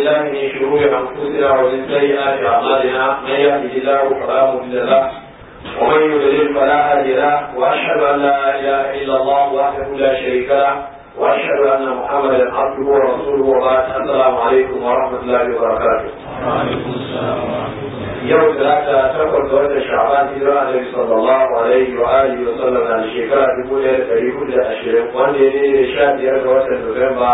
بالله من شرور انفسنا ومن سيئات اعمالنا من يهده الله فلا مضل له ومن يضلل فلا هادي له واشهد ان لا اله الا الله وحده لا شريك له واشهد ان محمدا عبده ورسوله وبعد السلام عليكم ورحمه الله وبركاته. وعليكم السلام ورحمه الله yau talata takwas ga watan sha'ban hijira annabi sallallahu alaihi wa alihi wa sallam na shekara dubu ɗaya da ɗari hudu da ashirin wanda ya daidai da sha biyar ga watan Nuwamba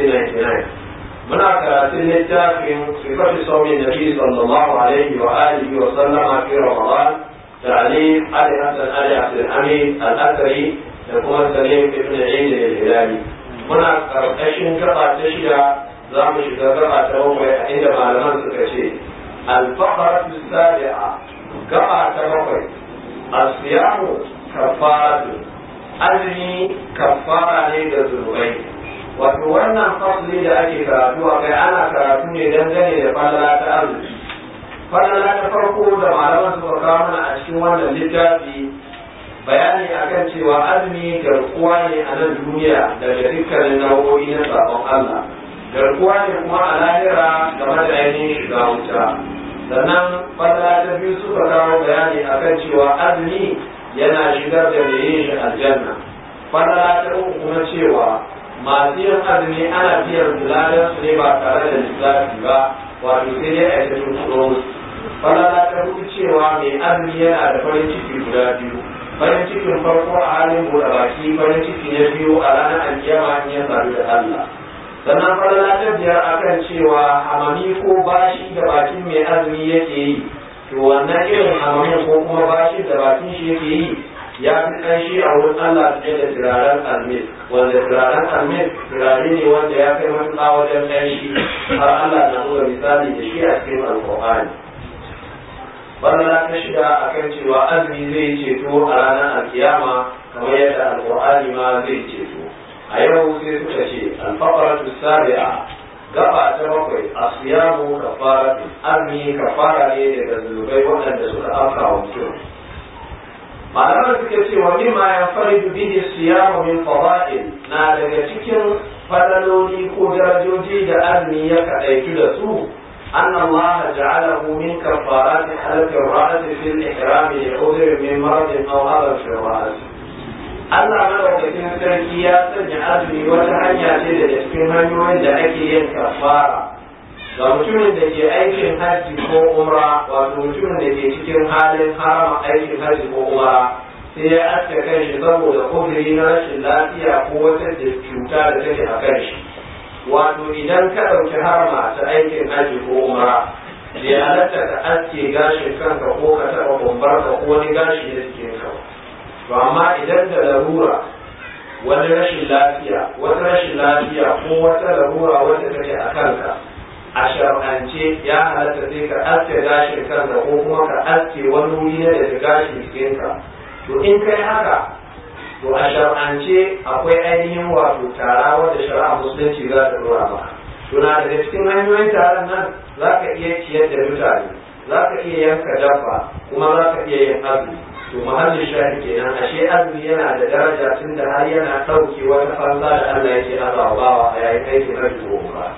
1999 muna karatun littafin sifatu saumin nabi sallallahu alaihi wa alihi wa sallama fi ramadan تعليم علي حسن علي عبد الحميد الأثري لكم سليم ابن عيد الهلالي muna karkashin gaba ta shida za mu shiga gaba ta bakwai a inda malaman suka ce الفقرة السابعة قطع تبقي الصيام كفارة أزمي كفارة ليد الذنوبين wato wannan fasli da ake karatu a kai ana karatu ne dangane da falala ta azumi falala ta farko da malaman suka kawo mana a cikin wannan littafi bayani akan cewa azumi garkuwa ne a nan duniya daga dukkanin nau'o'i na sabon Allah garkuwa ne kuma a lahira game da ainihin shiga wuta sannan fadla ta biyu suka kawo bayani akan cewa azumi yana shigar da mai yin shi aljanna fadla ta uku kuma cewa masu yin azumi ana biyan zulalar su ne ba tare da lissafi ba wato sai dai a yi ta fadla ta hudu cewa mai azumi yana da farin ciki guda biyu farin cikin farko a halin buɗe baki farin ciki na biyu a ranar alkiyama in ya sadu da Allah sannan falala ta biyar akan cewa hamami ko bashi da bakin mai azumi yake yi to wannan irin hamamin ko kuma bashi da bakin shi yake yi ya fi ƙanshi a wurin Allah fiye da turaren almis wanda turaren almis turare ne wanda ya kai matuƙa wajen ƙanshi har Allah na buga misali da shi a cikin alƙur'ani falala ta shida akan cewa azumi zai ceto a ranar alkiyama kamar yadda alƙur'ani ma zai ceto a yau sai suka ce alfakaratu sabi'a gaba ta bakwai asiyamu kafaratu azumi kafara ne daga zunubai waɗanda suka afka wa mutum malaman suka ce wa mimma ya faridu bihi siyamu min fada'il na daga cikin fadaloli ko darajoji da azumi ya kaɗaitu da su أن الله جعله من كفارات حلق الرأس في الإحرام لعذر من مرض أو هذا في الرأس Allah madaukakin sarki ya sanya azumi wata hanya ce da cikin hanyoyin da ake yin kafara ga mutumin da ke aikin hajji ko umra wato mutumin da ke cikin halin harama aikin hajji ko umra sai ya aske kan shi saboda kudiri na rashin lafiya ko wata cuta da take a kan shi wato idan ka ɗauki harama ta aikin hajji ko umra bai halatta ka aske gashin kanka ko ka taɓa bambarka ko wani gashi na jikinka ba to amma idan da larura wani rashin lafiya wata rashin lafiya ko wata larura wata take a kanka a shar'ance ya halatta sai ka aske gashin kanka ko kuma ka aske wani wuri na daga gashin jikinka to in kai haka to a shar'ance akwai ainihin wato tara wanda shari'a musulunci za ta dora maka to na daga cikin hanyoyin taron nan za ka iya ciyar da mutane za ka iya yanka dabba kuma za ka iya yin azumi to mahallin shahi kenan ashe azumi yana da daraja tun da har yana ɗauke wata fansa da Allah yake azabawa a yayin aikin hajji ko umra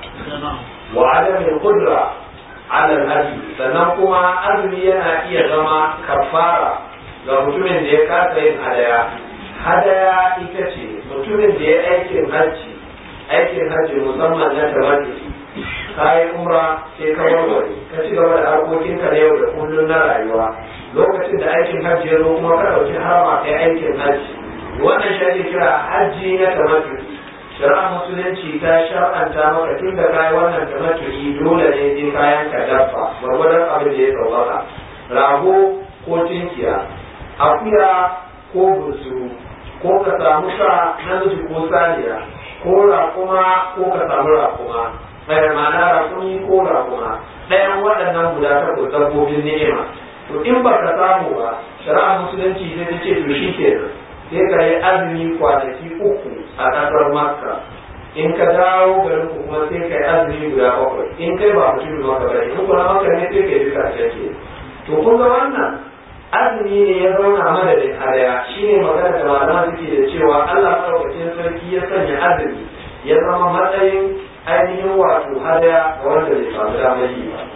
wa adamin qudra ala al sannan kuma azumi yana iya zama kafara ga mutumin da ya kasa yin hadaya hadaya ita ce mutumin da ya aikin hajji aikin hajji musamman na tabbati ka yi umra sai ka warware ka ci gaba da harkokinka na yau da kullum na rayuwa lokacin da aikin hajji ya zo kuma ka ɗauki harama kai aikin hajji wannan shi ake kira hajji na tamattu shari'a musulunci ta shar'anta maka tun da kayi wannan tamattu dole ne sai kayan ka dabba gwargwadon abin da ya sauƙaƙa rago ko tinkiya akuya ko bursuru ko ka samu sa namiji ko saniya ko raƙuma ko ka samu raƙuma ɗaya ma'ana raƙumi ko raƙuma ɗayan waɗannan guda takwas dabbobin ni'ima to in ba ka samu ba shari'a musulunci sai ta ce to shi ke sai ka yi azumi kwanaki uku a ƙasar makka in ka dawo garin ku kuma sai ka yi azumi guda bakwai in kai ba mutum maka bane in kuma maka ne sai ka yi duka ke to kun ga wannan azumi ne ya zauna madadin hadaya shine magana da malama suke da cewa Allah madaukakin sarki ya sanya azumi ya zama matsayin ainihin wato hadaya ga wanda bai samu damar yi ba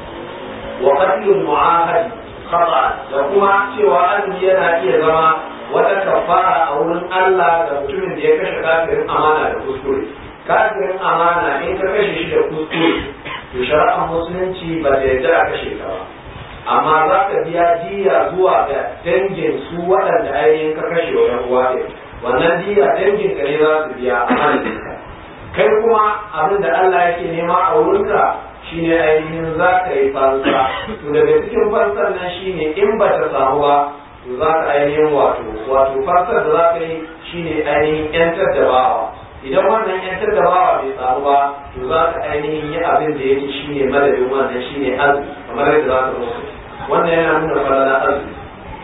wa qatlul mu'ahad khata da kuma cewa azumi yana iya zama wata kafara a wurin Allah ga mutumin da ya kashe kafirin amana da kuskure kafirin amana in ka kashe shi da kuskure to shari'ar musulunci ba ta yarda a kashe ka ba amma za ka biya diya zuwa ga dangin su waɗanda ainihin ka kashe wa yan uwa ɗin wannan diya dangin ka ne za su biya a ka kai kuma abin da Allah yake nema a wurinka shine ainihin za ka yi fansa to daga cikin fansar nan shine in ba ta samu ba to za ka ainihin wato wato fansar da za ka yi shine ainihin yantar da bawa idan wannan yantar da bawa bai samu ba to za ka ainihin yi abin da yake shine madadin wannan shine azumi kamar yadda za ka musu wannan yana nuna falala azumi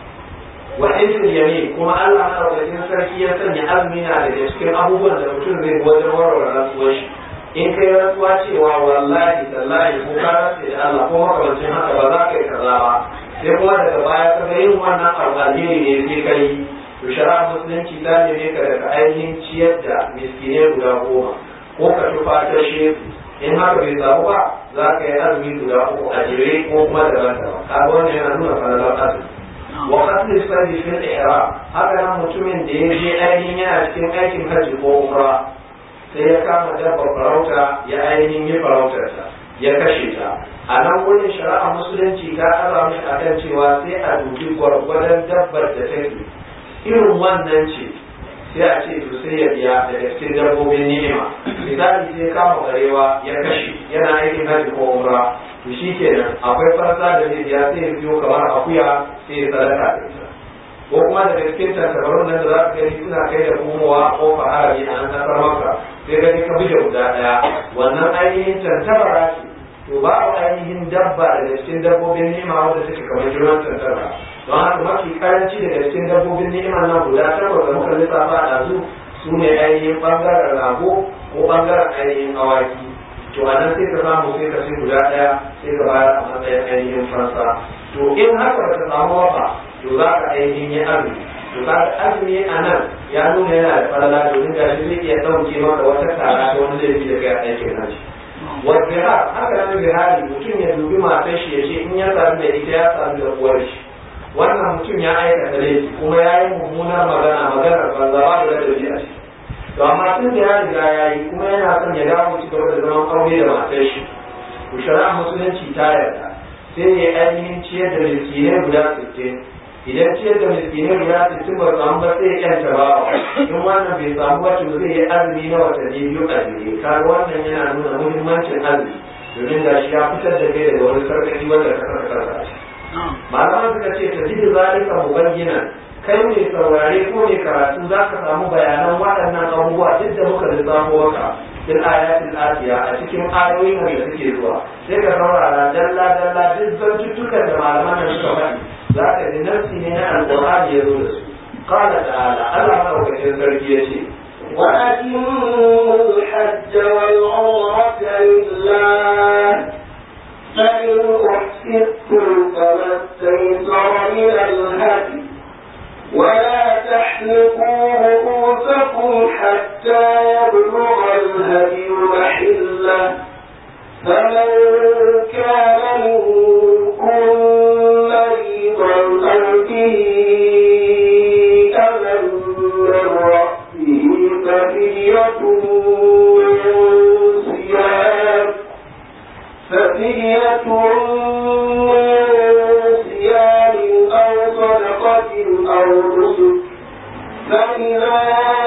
wa ilmin yamin kuma Allah madaukakin sarki ya sanya azumi na daga cikin abubuwan da mutum zai wajen warware rantsuwar shi in kai rantsuwa cewa wallahi tallahi ko ka rantse da Allah ko makamancin haka ba za ka yi kaza ba sai kuma daga baya ka ga yin wannan abu alheri ne sai kai to shari'a musulunci ta neme ka daga ainihin ciyar da miskinai guda goma ko ka tufatar shehu in haka bai samu ba za ka yi azumi guda uku a jere ko kuma daban-daban kaga wannan yana nuna falalar azumi wa qatl sabi fil ihram haka nan mutumin da ya je ainihin yana cikin aikin hajji ko umra sai ya kama dabba farauta ya ainihin yi farautarta ya kashe ta a nan wurin shari'a musulunci ta aza mishi akan cewa sai a dubi gwargwadon dabbar da take irin wannan ce sai a ce to sai ya biya daga cikin dabbobin ni'ima misali sai kama barewa ya kashe yana aikin hajji ko umra to shi kenan akwai farsa da zai biya sai ya biyo kamar akuya sai ya sadaka da ita ko kuma daga cikin tantabarun nan da za ka gani suna kai da komowa a kofar harami a nan kasar maka sai gani ka buje guda daya wannan ainihin tantabara ce to babu ainihin dabba daga cikin dabbobin ni'ima wanda take kamar girman tantabara don haka mafi karanci daga cikin dabbobin ni'ima nan guda takwas da muka lissafa a ɗazu su ne ainihin ɓangaren rago ko ɓangaren ainihin awaki to a nan sai ka samu sai ka sai guda ɗaya sai ka bayar a matsayin ainihin fansa to in haka ba ta samu ba to za ka ainihin yi azumi to ka azumi a nan ya nuna yana da falala domin ga shi zai iya ɗauke maka wata tara ta wani laifi da kai a aikin nashi wazihar haka nan zihari mutum ya dubi matar shi ya ce in ya sami da ita ya sami da uwar shi wannan mutum ya aikata laifi kuma ya yi mummunar magana maganar banza ba da ladabi a ciki to amma tun da ya riga ya yi kuma yana son ya dawo ci gaba da zaman aure da matar shi to shari'a musulunci ta yarda sai ya ainihin ciyar da miskinai guda sittin idan ciyar da miskinai guda sittin ba samu ba sai ya kyanta ba in wannan bai samu ba to zai yi azumi na watanni biyu a jere kaga wannan yana nuna muhimmancin azumi domin ga shi ya fitar da kai daga wani sarkaci wanda ka saka kanka malaman suka ce ta jini zalika mubayyana kai mai saurare ko mai karatu za ka samu bayanan waɗannan abubuwa duk da muka lissafo maka fil ayatil atiya a cikin ayoyin da suke zuwa sai ka saurara dalla dalla duk zantuttukan da malaman nan suka faɗi za ka ji nafsi ne na alqur'ani ya zo da su qala ta'ala Allah madaukakin sarki ya ce وأتموا الحج والعمرة لله فإن أحسنتم فما استيسر من الهدي ولا تحلقوا رؤوسكم حتى يبلغ الهدي محله فمن كان منكم مريضا أو به أذى من رأسه ففدية من صيام ففدية من صيام أو صدقة أو نسك فإذا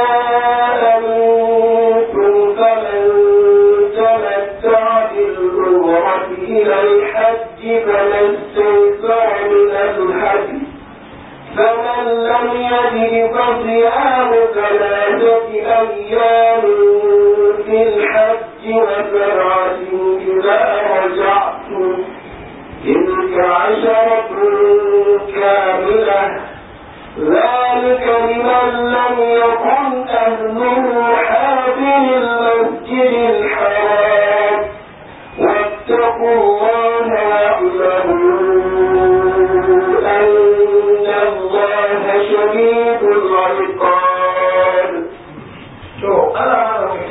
أمنتم فمن تمتع بالعمرة إلى الحج فما استيسر من الهدي فمن لم يجد فصيام ثلاثة أيام في الحج وسبعة إذا رجعتم تلك عشرة كاملة ذلك لمن لم يكن أهله حاضر المسجد الحرام واتقوا الله واعلموا أن الله شديد العقاب to Allah madaukakin sarki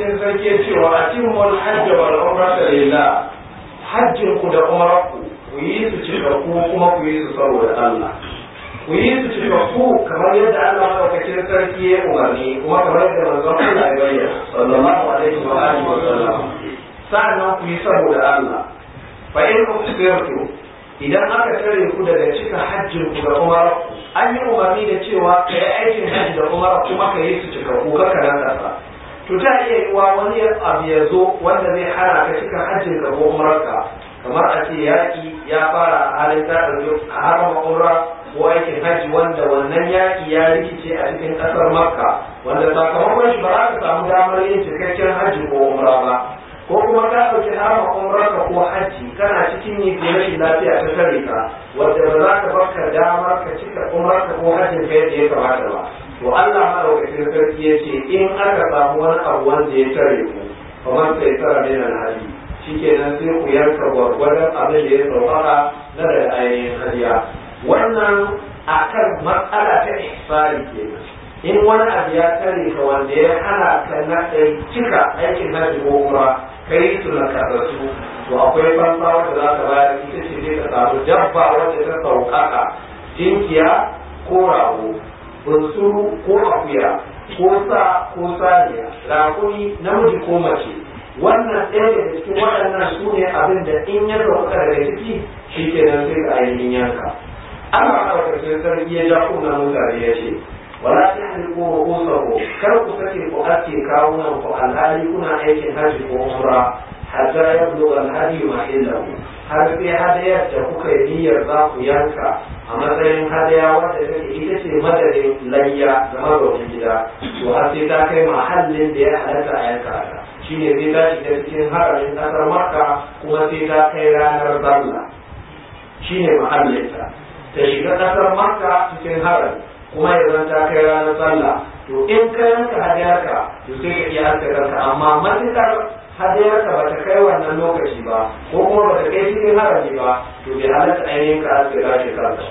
yake cewa atimul hajj wal umrata lillah hajjin ku da umrarku ku yi su cikakku kuma ku yi su saboda Allah ku yi su cikakku kamar yadda Allah madaukakin sarki ya umarni kuma kamar yadda manzon Allah ya bayyana sallallahu alaihi wa alihi wa sallam sa'annan ku yi saboda Allah fa in kusirtu idan aka tare ku daga cika hajjin ku da umrarku an yi umarni da cewa ka yi aikin hajji da umara kuma ka yi su cikakku ka kana kasa to ta iya yiwa wani abu ya zo wanda zai hana ka cika hajjin ka ko umararka kamar a ce yaƙi ya fara a halin ta ɗauki a harama umra ko aikin hajji wanda wannan yaƙi ya rikice a cikin ƙasar makka wanda sakamakon shi ba za ka samu damar yin cikakken hajji ko umra ba ko kuma ka ɗauki harama umrarka ko hajji kana cikin yi ko rashin lafiya ta tare ka wanda ba za ka baka damar ka cika umrarka ko hajjin ka yadda ya kamata ba to Allah madaukakin sarki ya ce in aka samu wani abu wanda ya tare ku kamar sai tsara min alhali shikenan sai ku yanka gwargwadon abin da ya saurara na daga ainihin hadiya wannan akan matsala ta ihsari kenan in wani abu ya tare ka wanda ya hana ka na cika aikin hajji ko umra kai su na karatu to akwai fansa wanda za ka bayar ita ce zai ka samu dabba wacce ta sauƙaƙa tinkiya ko rago bunsuru ko akuya ko sa ko saniya rakuni namiji ko mace wannan ɗaya daga cikin waɗannan su ne abin da in ya sauka daga ciki shi ke nan sai ka ainihin yanka Allah ɗaukacin sarki ya ja kunna mutane ya ce wala ta haliku wa kusahu kar ku sake ku ake kawunan ku alhali kuna aikin hajji ko umra hatta ya bulo alhadi ma illahu har sai hadayar da kuka yi niyyar za ku yanka a matsayin hadaya wadda take ita ce madadin layya ga mazaunin gida to har sai ta kai mahallin da ya halatta a yanka ta shine sai ta shiga cikin haramin kasar makka kuma sai ta kai ranar sallah shine mahallinta ta shiga kasar makka cikin harami kuma ya zan ta kai ranar sallah to in ka yanka hadayarka to sai ka iya haska kanka amma matukar hadayarka ba ta kai wannan lokaci ba ko kuma ba ta kai cikin harami ba to bai halatta ainihin ka haska gashi kanka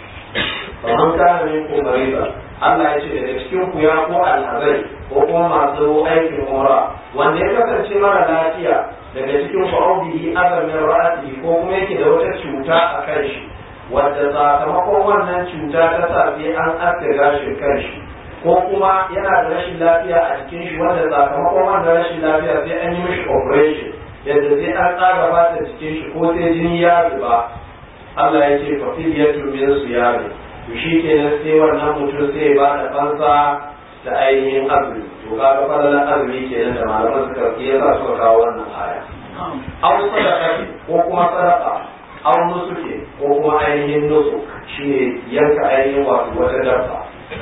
ba man kana min ko mariba Allah ya ce daga cikin ku ya ko alhazai ko kuma masu aikin umra wanda ya kasance mara lafiya daga cikin ku audihi azamin ra'ati ko kuma yake da wata cuta a kan shi wadda sakamakon wannan cuta ta sa sai an aske gashin kan shi ko kuma yana da rashin lafiya a jikin shi wanda sakamakon wannan rashin lafiya sai an yi mishi operation yadda sai an tsaga fata jikin shi ko sai jini ya zuba Allah ya ce fa fidiyatu min siyami to shi kenan sai wannan mutum sai ba da fansa da ainihin azumi to kaga fadalan azumi kenan da malaman suka yi yasa suka kawo wannan aya aw sadaqa ko kuma sadaqa aw nusuke ko kuma ainihin nusuk shine yanka ainihin wato wata dabba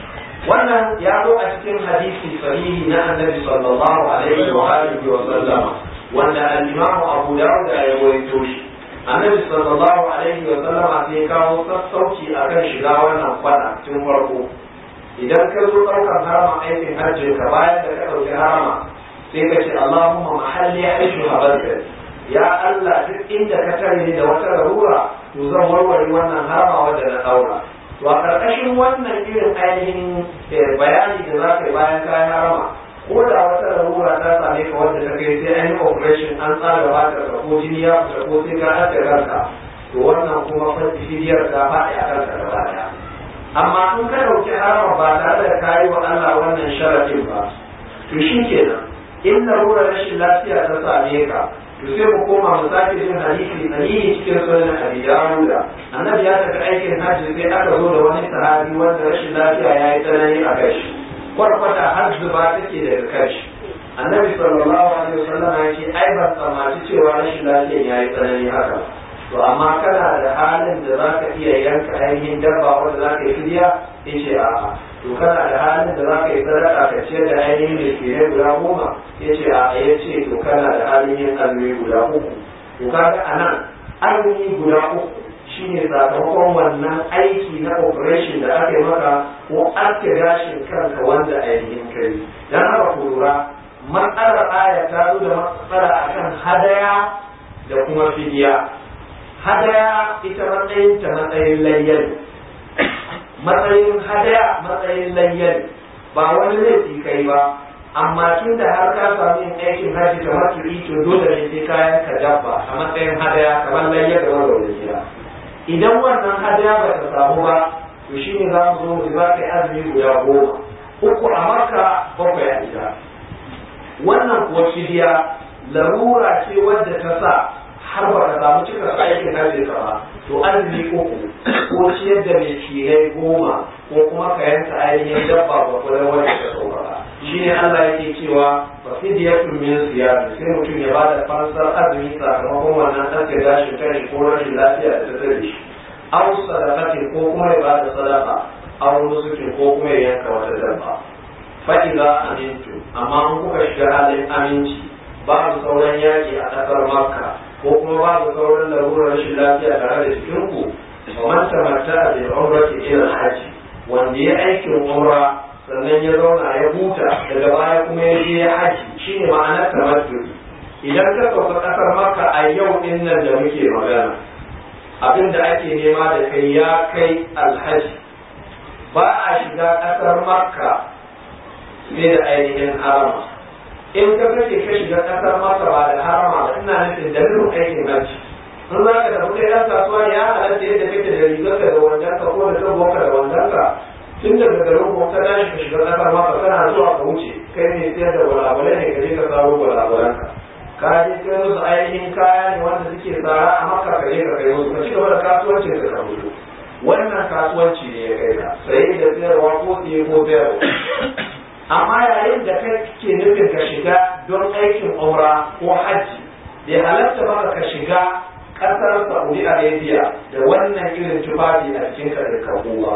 wannan ya zo a cikin hadisi sahihi na annabi sallallahu alaihi wa alihi wa sallama wanda al-imam Abu Dawud ya rawaito shi annabi sallallahu alaihi wa sallama sai kawo sassauci akan shiga wannan kwana tun farko idan ka zo ɗaukar harama aikin hajjin ka bayan da ka ɗauki harama sai ka ce Allahumma mahalli aishu habarka ya Allah duk inda ka tare ni da wata larura to zan warware wannan harama wanda na ɗaura to a ƙarƙashin wannan irin ainihin bayani da za ka yi bayan kayan harama ko da wata larura ta same ka wanda ta kai sai an yi operation an tsara ba ta ko jini ya fita ko sai ka haɗa kanka to wannan kuma fidiyar ta faɗi a kanka gaba ɗaya amma in ka ɗauki harama ba tare da kayi wa Allah wannan sharafin ba to shi kenan in larurar rashin lafiya ta same ka to sai mu koma mu sake jin hadisi sahihi cikin sunan Abi Dawud annabi ya tafi aikin hajji sai aka zo da wani sahabi wanda rashin lafiya ya yi tsanani a kai shi kwarkwata har zuba take daga kai shi annabi sallallahu alaihi wasallam ya ce ai ban tsammaci cewa rashin lafiyan ya yi tsanani haka to amma kana da halin da za ka iya yanka ainihin dabba wanda za ka yi fidiya ya ce a'a to kana da halin da za ka yi sadaka ka ciyar da ainihin miskinai guda goma ya ce a'a ya ce to kana da halin yin azumi guda uku to kaga a nan azumi guda uku shine sakamakon wannan aiki na operation da aka yi maka ko ake gashin kanka wanda ainihin kai dan haka ku lura matsalar aya ta zo da matsala akan hadaya da kuma fidiya hadaya ita matsayin ta matsayin layyar matsayin hadaya matsayin layyar ba wani laifi kai ba amma tun da har ka samu yin aikin haji kamar turi to dole ne sai kayan ka dabba a matsayin hadaya kamar layya da wanda wani gida idan wannan hadaya ba ta samu ba to shi ne za mu zo mu za ka yi azumi guda goma uku a maka bakwai a gida wannan kuwa fidiya larura ce wadda ta sa har ba ka samu cika aikin hajji ka ba to azumi uku ko ciyar da mai cirai goma ko kuma ka yanka ainihin dabba ba kudin wanda ka sauka ba shi ne Allah yake cewa ba fidiyatun min siyami sai mutum ya bada fansar azumi sakamakon wannan ɗanka gashin kai ko rashin lafiya da ta tare shi aw sadaqatin ko kuma ya bada sadaqa aw nusukin ko kuma ya yanka wata dabba fa idza amintu amma an kuka shiga halin aminci babu sauran yaki a ƙasar makka ko kuma babu sauran larurar rashin lafiya tare da cikin ku fa man tamatta bil umrati ila al wanda ya aikin umra sannan ya zauna ya huta daga baya kuma ya je ya haji shine ma'anar tamattu idan ka sauka ƙasar makka a yau din nan da muke magana abin da ake nema da kai ya kai alhaji ba a shiga ƙasar makka sai da ainihin harama in ka kake ka shiga ƙasar makka ba da harama ba ina nufin da nufin aikin hajji in za ka tafi kai ɗan kasuwa ya halatta yadda kake da rigarka da wandonka ko da tabbonka da wandonka tun daga garin ko ka tashi ka shiga ƙasar makka kana zuwa ka wuce kai ne sayar da gwalagwalai ne ka je ka saro gwalagwalanka ka je kai musu ainihin kaya ne wanda suke tsara a maka ka je ka kai musu ka ci gaba da kasuwancin ka ka fito wannan kasuwanci ne ya kai ka saye da sayarwa ko siye ko sayarwa amma yayin da kai ke nufin ka shiga don aikin umra ko hajji bai halatta maka ka shiga kasar saudi arabia da wannan irin tufafi a cikin ka da kabuwa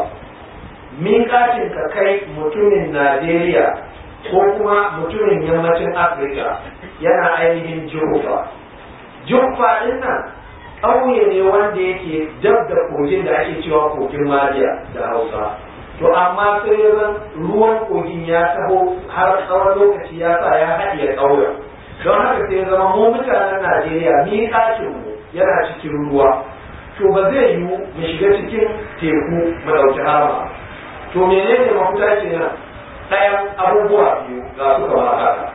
miƙatin ka kai mutumin najeriya ko kuma mutumin yammacin afirka yana ainihin jufa jufa din nan ƙauye ne wanda yake dab da kogin da ake cewa kogin maliya da hausa to amma sai ya zan ruwan kogin ya taho har tsawon lokaci ya sa ya haɗiye ƙauyen don haka sai ya zama mu mutanen najeriya miƙatin mu yana cikin ruwa to ba zai yiwu mu shiga cikin teku mu ɗauki harama to menene mafita kenan ɗayan abubuwa biyu ga su kamar haka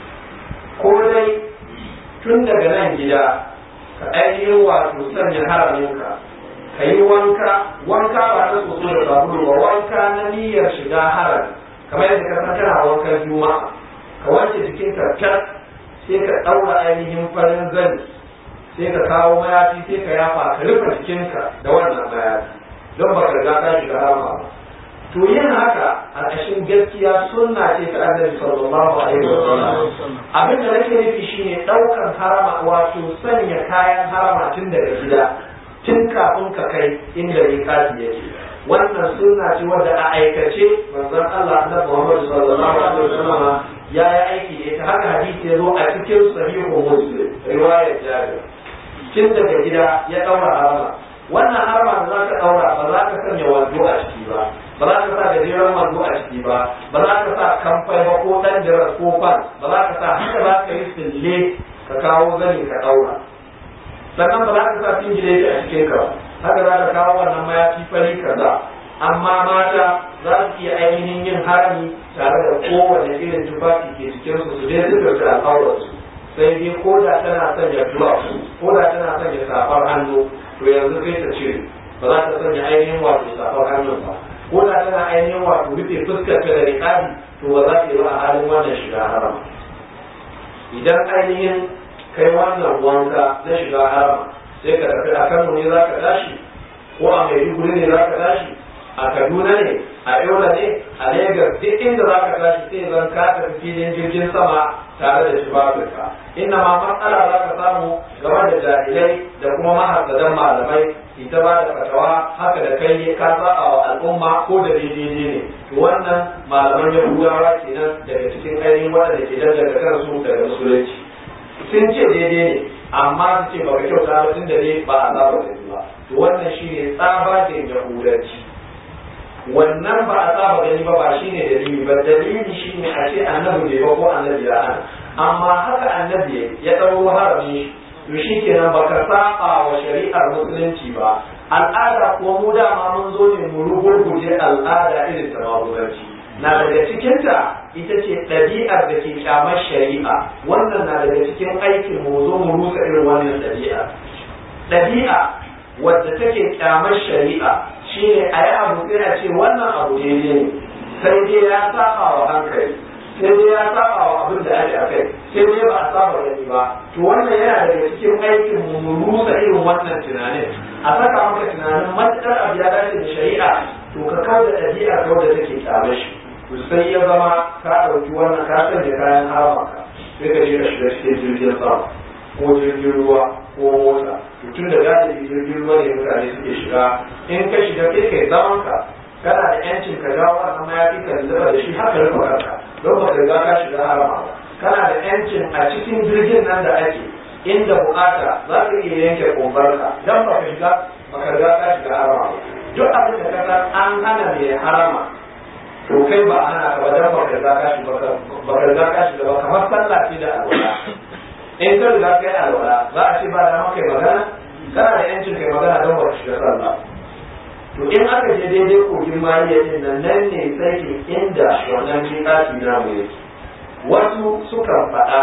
ko dai tun daga nan gida ka ainihin wato sanya haraminka ka yi wanka wanka ba na soso da sabulu ba wanka na niyyar shiga harami kamar yadda ka san kana wankan juma'a ka wanke jikinka tas sai ka ɗaura ainihin farin zani sai ka kawo mayafi sai ka yafa ka rufe jikinka da wannan mayafi don ba ka riga ka shiga harama ba to yin haka a ƙashin gaskiya sunna ce ta annabi sallallahu alaihi wasallam abin da nake nufi shine ɗaukan harama wato sanya kayan harama tun daga gida tun kafin ka kai inda miƙati yake wannan sunna ce wadda a aikace manzon Allah annabi Muhammad sallallahu alaihi wasallam ya yi aiki da ita haka hadisi ya zo a cikin sahihu muslim riwayar jabir tun daga gida ya ɗaura harama wannan harama da za ka ɗaura ba za ka sanya wando a ciki ba ba za ka sa gajeren wando a ciki ba ba za ka sa kamfai ba ko ɗan jirar ko fan ba za ka sa haka za ka yi sille ka kawo zani ka ɗaura sannan ba za ka sa singileti a cikin ka haka za ka kawo wannan mayafi fari kaza amma mata za su iya ainihin yin harami tare da kowane irin tufafi ke cikin su su je su ɗauki al'aurarsu sai dai ko da tana sanya gloves ko da tana sanya safar hannu to yanzu sai ta cire ba za ta sanya ainihin wato safar hannun ba ko da tana ainihin wato rufe fuskar ta da riƙabi to ba za ta yi ba a halin wannan shiga harama idan ainihin kai wannan wanka na shiga harama sai ka tafi a kano ne za ka tashi ko a maiduguri ne za ka tashi a kaduna ne a yola ne a lagos duk inda za ka tashi sai zan ka tafi filin jirgin sama tare da tufafinka inna ma matsala za ka samu game da jahilai da kuma mahassadan malamai ita ba da fatawa haka da kai ne ka saba wa al'umma ko da daidai ne to wannan malaman yahudawa kenan daga cikin ainihin waɗanda ke danganta kansu daga musulunci sun ce daidai ne amma su ce ba ka kyauta ba tun da ne ba a saba da ba to wannan shine tsabagen yahudanci wannan ba a saba gani ba ba shine dalili ba dalili shine a ce annabi bai ba ko annabi ya hana amma haka annabi ya ɗauro harami to shi kenan baka saba wa shari'ar musulunci ba al'ada ko mu dama mun zo ne mu rugurguje al'ada irin ta maguzanci na daga cikinta ita ce ɗabi'ar da ke kyamar shari'a wannan na daga cikin aikin mu zo mu rusa irin wannan ɗabi'a ɗabi'a wadda take kyamar shari'a shine a yi abu sai a ce wannan abu daidai ne sai dai ya saba wa hankali sai dai ya saba wa abin da ake akai sai dai ba a saba gani ba to wannan yana daga cikin aikin mu mu rusa irin wannan tunanin a saka maka tunanin matuƙar abu ya dace da shari'a to ka kawo da ɗabi'a kawo da take kyamar shi sai ya zama ka ɗauki wannan ka sanya kayan haramaka sai ka je ka shiga cikin jirgin sama ko jirgin ruwa ko mota to tun da galibi jirgin ruwa ne mutane suke shiga in ka shiga kai kai zaman ka kana da yancin ka jawo wannan mayafi ka zuba da shi haka rufe kanka don ba ka riga ka shiga harama ba kana da yancin a cikin jirgin nan da ake inda bukata za ka iya yanke kumbarka dan ba ka shiga ba ka riga ka shiga harama ba duk abin da ka san an hana mai harama to kai ba ana ka ba dan ba ka riga ka shiga ba ka riga ka shiga ba kamar sallah ce da alwala in ka riga kai alwala za a ce ba da maka magana kana da yancin kai magana don ba shiga sallah to in aka je daidai kogin mariya din nan nan ne sai inda wannan miƙati na mu yake wasu sukan faɗa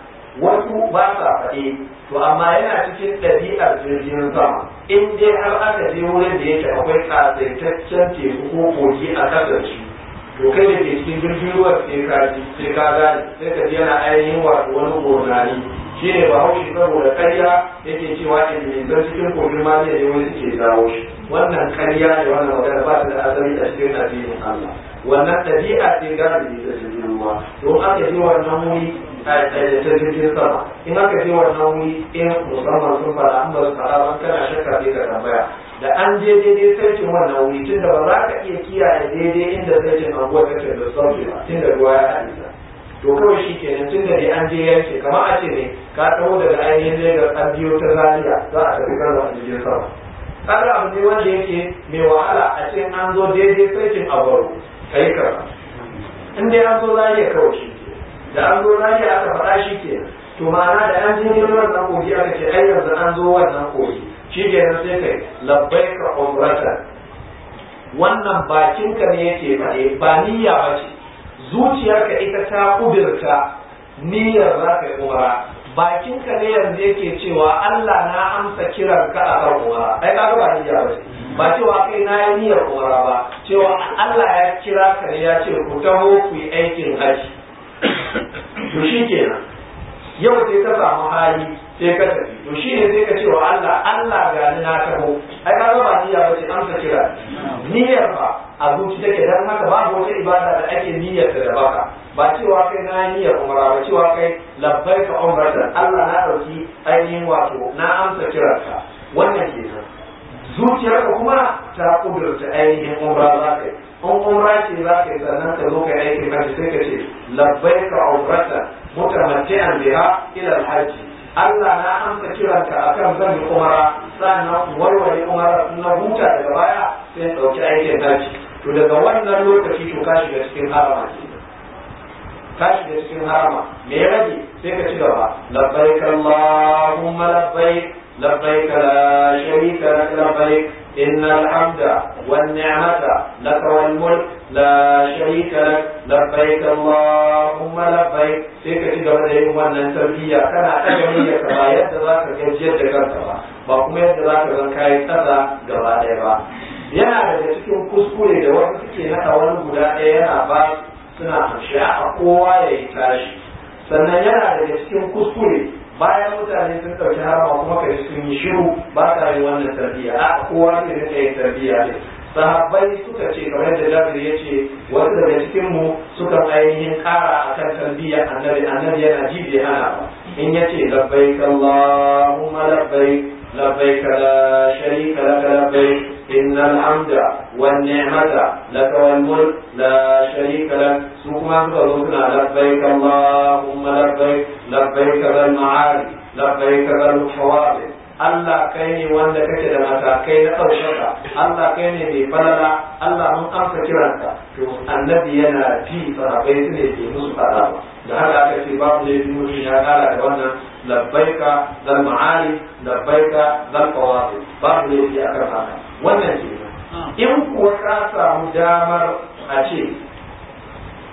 wasu ba sa faɗe to amma yana cikin ɗabi'ar jirgin sama in dai har aka je wurin da yake akwai ƙasaitaccen teku ko kogi a ƙasar shi to kai da ke cikin jirgin ruwa sai ka ji sai ka gane sai ka ji yana ainihin wato wani gurnani shi ne ba haushi saboda karya yake cewa ilimin cikin kogin maliya ne wani suke jawo shi wannan karya ne wannan magana ba ta da asali a cikin addinin Allah wannan ɗabi'a ce galibi ta jirgin ruwa don aka je wannan wuri ta jirgin sama in aka je wannan wuri in musamman sun fara an ba su fara ban kana shakka sai ka tambaya da an je daidai sarkin wannan wuri tun da ba za ka iya kiyaye daidai inda sarkin anguwa take da sauki ba tun da ruwa ya haɗe ta to kawai shi kenan tun da dai an je yanke kamar a ce ne ka taho daga ainihin Lagos an biyo ta Zaria za a tafi Kano a jirgin sama kaga abu ne wanda yake mai wahala a ce an zo daidai sarkin Abaru kai ka in dai an zo Zaria kawai shi da an zo Zaria aka faɗa shi kenan to ma'ana da an je neman wannan kogi aka ce ai yanzu an zo wannan kogi shi kenan sai kai labbaika umratan wannan bakinka ne yake faɗe ba niyya ba ce zuciyarka ita ta kudurta niyyar za ka yi umara bakinka ne yanzu yake cewa Allah na amsa kiran ka a kan umara ai ka ba niyya ba ce ba cewa kai na yi niyyar umara ba cewa Allah ya kira ka ne ya ce ku taho ku yi aikin haji to shi kenan yau sai ka samu hali sai ka tafi to shi ne sai ka ce wa Allah Allah ga ni na taho ai ka ba niyya ba ce amsa kira niyyar ba a zuci take dan haka babu wata ibada da ake niyyar da baka ba cewa kai na niyyar umra ba cewa kai labbaika umratan Allah na dauki ainihin wato na amsa kiranka wannan kenan zuciyarka kuma ta kudurta ainihin umra za ka yi in umra ce za ka yi sannan ka zo ka yi aikin hajji sai ka ce labbaika umratan mutamatti'an biha ila alhajji Allah na amsa kiranka akan zan yi umara sannan warware umara na huta daga baya sai ɗauki aikin hajji to daga wannan lokaci to ka shiga cikin harama kenan ka shiga cikin harama me ya rage sai ka ci gaba labbaik allahumma labbaik labbaik la sharika lak labbaik innal hamda wan ni'mata lak wal mulk la sharika lak labbaik allahumma labbaik sai ka ci gaba da yin wannan tarbiyya kana ɗaga niyyar ka ba yadda za ka gajiyar da kanka ba ba kuma yadda za ka zan kayi ƙasa gaba ɗaya ba yana daga cikin kuskure da wasu suke naɗa wani guda ɗaya yana ba suna harshe a kowa ya yi tashi sannan yana daga cikin kuskure bayan mutane sun ɗauki harama kuma kai sun yi shiru ba sa yin wannan tarbiyya a kowa ne rinka yin tarbiyya ne sahabbai suka ce kamar da jabir ya ce wasu daga cikin mu suka ainihin ƙara akan tarbiyya annabi annabi yana ji bai hana ba in ya ce labbaik allahumma labbaik labbaik la sharika laka labbaik إن الحمد والنعمة لك والملك لا شريك لك سوكما تقولنا لبيك اللهم لبيك لبيك ذا المعالي لبيك ذا الحوادث Allah kai ne wanda kake da matakai na ɗaukaka Allah kai ne mai falala Allah mun amsa kiranka to annabi yana ji sahabbai su ne ke musu fada ba da haka aka ce babu ne mutum ya kara da wannan labbaika zal ma'ali labbaika zal qawadi babu ne fi akan haka wannan ke in kuwa ka samu damar a ce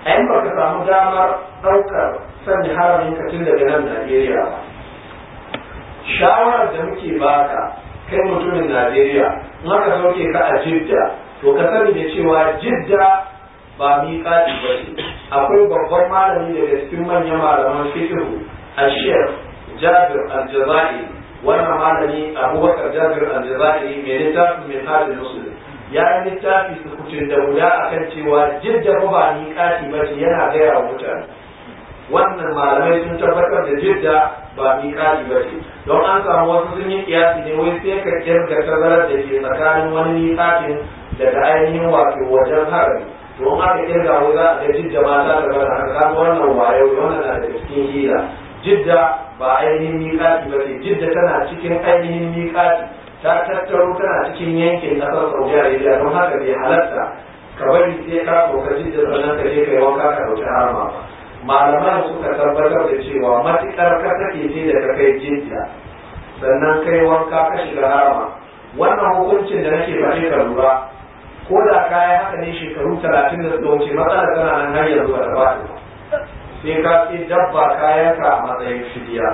a in baka samu damar ɗaukar sanya haramin ka tun daga nan Najeriya ba shawarar da muke baka kai mutumin Najeriya in aka sauke ka a Jidda to ka sani da cewa Jidda ba miƙaƙi ba ce akwai babban malami daga cikin manyan malaman fikihu a Sheikh Jabir Al-Jazairi wannan malami Abubakar Jabir Al-Jazairi mai littafin min hadin muslim ya yi littafi sukutun da guda akan cewa Jidda ba miƙaƙi ba ce yana gaya wa mutane wannan malamai sun tabbatar da jidda ba miƙati ba ce don an samu wasu sun yi kiyasi ne wai sai ka kirga tazarar da ke tsakanin wani miƙatin daga ainihin wato wajen harami to in aka kirga wai za a ga jidda ma ta gaba da haka kaga wannan wayo wannan na daga cikin hila jidda ba ainihin miƙati ba ce jidda tana cikin ainihin miƙati ta tattaro tana cikin yankin ƙasar saudi arabia don haka bai halatta ka bari sai ka sauka jidda sannan ka je ka yi wanka ka ɗauki harama ba malaman suka tabbatar da cewa matukar ka take ce da ka kai jidda sannan kai wanka ka shiga harama wannan hukuncin da nake faɗi ka lura ko da kaya haka ne shekaru talatin da suka wuce matsalar tana nan har yanzu ba ta faɗi sai ka ce dabba kayanka a matsayin fidiya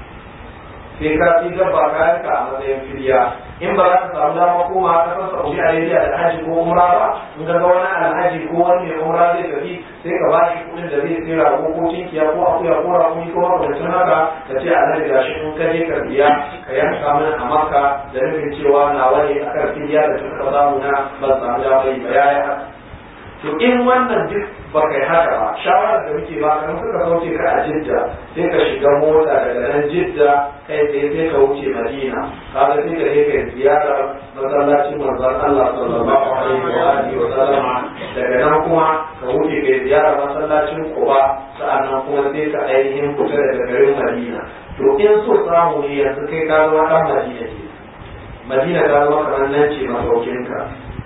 sai ka ci dabba kayanka a matsayin fidiya in ba za ka samu dama koma a kasar saudi arabia da haji ko umra ba in ga wani alhaji ko wani mai umra zai tafi sai ka bashi kuɗin da zai tsira ko ko tinkiya ko akuya ko rakumi ko makamancin haka ka ce alhaji gashi in ka je ka biya ka yanka mana a makka da nufin cewa na wani a kan fidiya da suka samu na ban samu dama yi ba ya yi haka to in wannan duk ba kai haka ba shawarar da muke ba kan suka sauke ka a jidda sai ka shiga mota daga nan jidda kai tsaye sai ka wuce madina kaga sai ka je ka ziyarar masallacin manzon Allah sallallahu alaihi wa alihi wa sallama daga nan kuma ka wuce ka ziyarar masallacin Quba sa'annan kuma sai ka ainihin fita daga garin Madina to in so samu ne yanzu kai ka zama dan Madina ce Madina ta zama kamar nan ce masaukinka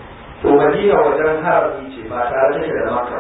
to Madina wajen harami ce ba tare take da Makka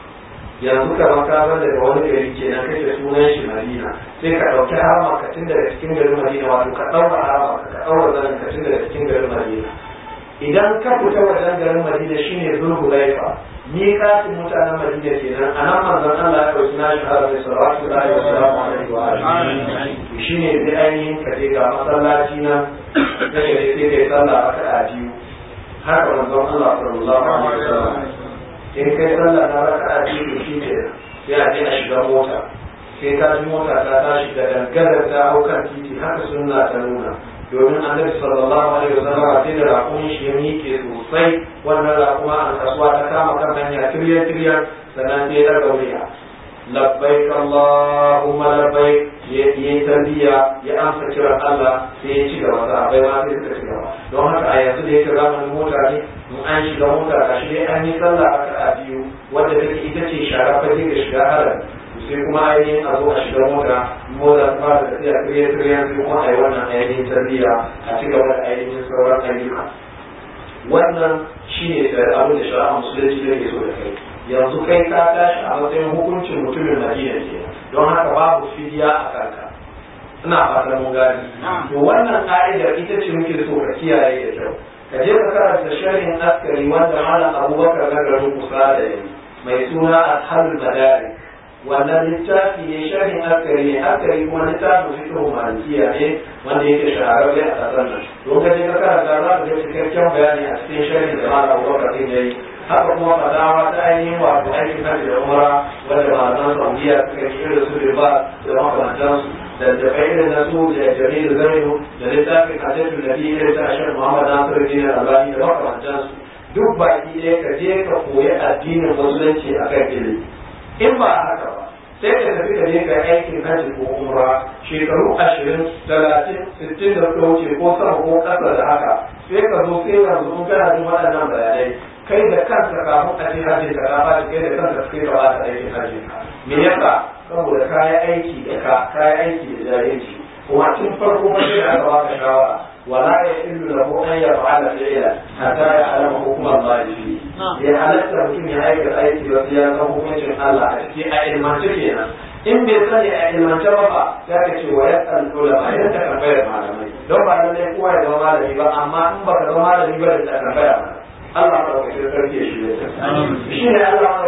yanzu ka maka ban daga wani gari kenan kake sunan shi Madina sai ka dauki harama ka tun daga cikin garin Madina wato ka daura harama ka daura zanin ka tun daga cikin garin Madina idan ka fita wajen garin Madina shine Zulhulaifa ni kasin mutanen Madina kenan anan manzon Allah ya dauki nashi harami sallallahu alaihi wa sallam shine sai ainihin ka je ga masallaci na kake ne sai kai sallah raka'a biyu haka manzon Allah sallallahu alaihi wa sallam in kai sallah na raka a cikin shi ke sai a je a shiga mota sai ka ji mota ta tashi da dangadar ta hau kan titi haka sunna ta nuna domin annabi sallallahu alaihi wasallam sai da rakumin shi ya miƙe sosai wannan rakuma an kasuwa ta kama kan hanya tiryan tiryan sannan sai ya daga wuya labbaik allahumma labbaik ya yi tarbiya ya amsa kiran Allah sai ya ci gaba da abai ma sai suka ci gaba don haka a yanzu da yake zamanin mota ne in an shiga mota ga shi dai an yi sallah a biyu wadda take ita ce shara fage ga shiga haram sai kuma ainihin a zo a shiga mota mota ta fara tafiya tiriyan tiriyan sai kuma a yi wannan ainihin tarbiyya a ci gaba da ainihin sauran ayyuka wannan shine abin da shari'a musulunci da ke so da kai yanzu kai ka tashi a matsayin hukuncin mutumin madina ke don haka babu fidiya a kanka ina fatan mun gani to wannan ka'idar ita ce muke so ka kiyaye da kyau ka je ka karanta sharhin askari wanda malam abubakar na garin kusa da yayi mai suna ashabul madari wannan littafi ne sharhin askari ne askari kuma littafin fiqh malikiya ne wanda yake shahararre a kasar nan don ka je ka karanta za ka ga cikakken bayani a cikin sharhin da malam abubakar din yayi haka kuma fadawa ta ainihin wato aikin hajji da umara wanda malaman saudiya suka yi irin su riba da makamantansu da tafai irin na su da jami'ar zainu da littafin hajjatul nabi irin ta ashar muhammad nasiru din albani da makamantansu duk baki ɗaya ka je ka koyi addinin musulunci a kan ilimi in ba haka ba sai ka tafi ka je ka aikin hajji ko umra shekaru ashirin talatin sittin da suka wuce ko sama ko ƙasa da haka sai ka zo sai yanzu in kana jin waɗannan bayanai kai da kanka kafin a ce hajji ka ka bashi kai da kanka kai ka bata aikin hajji me yasa saboda ka yi aiki da ka ka yi aiki da jahilci kuma tun farko ba sai aka baka shawara wala ya illu lahu an yaf'ala fi'la hatta ya alama hukumar Allah fi ya halatta mutum ya aikata aiki ba sai ya san hukuncin Allah a ciki a ilmance kenan in bai sani a ilmance ba ba ya ka ce wa ya san ulama ya ta tambayar malamai don ba lallai kowa ya zama malami ba amma in baka zama malami ba da ta tambaya mana Allah madaukakin sarki ya shirya ta shi ne Allah madaukakin sarki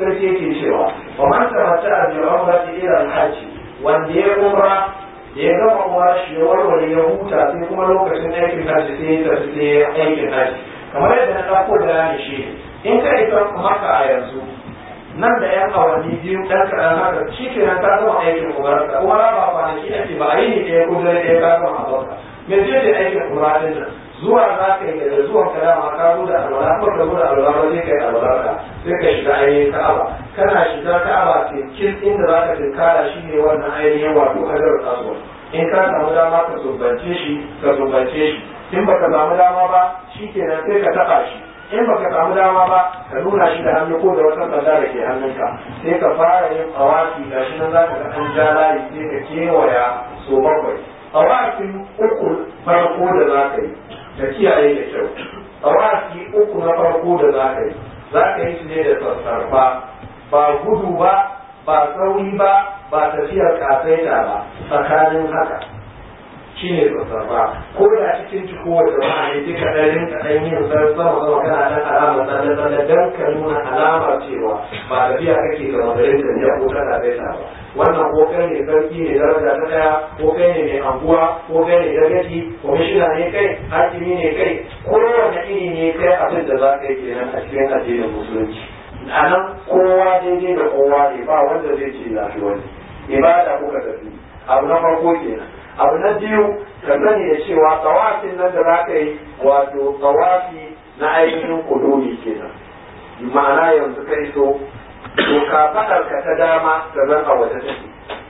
sarki yake cewa wa man tamatta bi umrati ila al-hajj wanda ya umra da ya gama umra shi ya warware ya huta sai kuma lokacin aikin hajji sai ya tafi sai aikin hajji kamar yadda na ɗauko bayani shi in ka isa maka a yanzu nan da yan awanni biyu ɗan kaɗan haka shi ke nan ka gama aikin umarka umara ba kwanaki ake ba a yi ne ɗaya ko dare ɗaya ka gama a bauta me ce ce aikin umara ɗin nan zuwa za ka yi da zuwan ka dama ka zo da alwala ko ka zo da alwala ba sai ka yi alwala ka sai ka shiga ainihin ka'aba kana shiga ka'aba kin inda za ka tinkara shi ne wannan ainihin wato hajar aswad in ka samu dama ka sumbance shi ka sumbance shi in baka samu dama ba shi kenan sai ka taɓa shi in baka samu dama ba ka nuna shi da hannu ko da wata sanda da ke hannunka sai ka fara yin awaki ga shi nan za ka ga an ja layi sai ka kewaya so bakwai awakin uku farko da za ka yi ka kiyaye da kyau awaki uku na farko da za ka yi za ka yi su ne da sassarfa ba gudu ba ba sauri ba ba tafiyar kasaita ba tsakanin haka shi ne sassarfa ko da cikin ciko wata ba ne sai ka ɗan rinka ɗan yin san sama sama kana ɗan alamar tsalle tsalle don ka nuna alamar cewa ba tafiya kake ga magarin tafiya ko kana saita ba wannan ko kai ne sarki ne daraja ta ɗaya ko kai ne mai anguwa ko kai ne dagaci kwamishina ne kai hakimi ne kai kowane iri ne kai abin da za ka yi kenan a cikin addinin musulunci a nan kowa daidai da kowa ne ba wanda zai ce lafi wani ibada kuka tafi abu na farko kenan abu na biyu ka sani da cewa tsawafin nan da za ka yi wato tsawafi na ainihin kudumi kenan ma'ana yanzu kai so to ka fadar ka ta dama da zan a waje take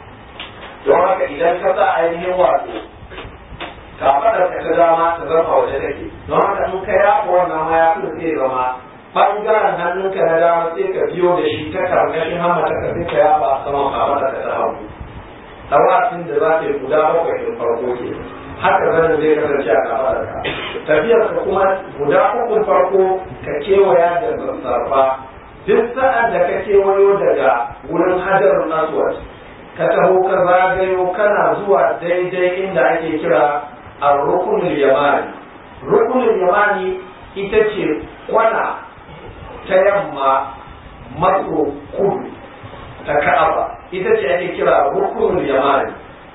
don haka idan ka sa ainihin wato ka fadar ka ta dama ta zan a waje take don haka in ka yafa wannan ma ya fi zai zama bangaren hannunka na dama sai ka biyo da shi ta karkashin hamata ka sai ka yafa a saman ka fadar ka ta hagu tawafin da za ta yi guda bakwai ɗin farko ke haka zanen zai kasance a kafaɗar ka tafiyar ka kuma guda ukun farko ka kewaya da sassarfa duk sa'an da ka kewayo daga wurin hajarun aswad ka taho ka zagayo kana zuwa daidai inda ake kira a rukunin yamani rukunin yamani ita ce kwana ta yamma maso kudu ta ka'aba ita ce ake kira rukunul yamani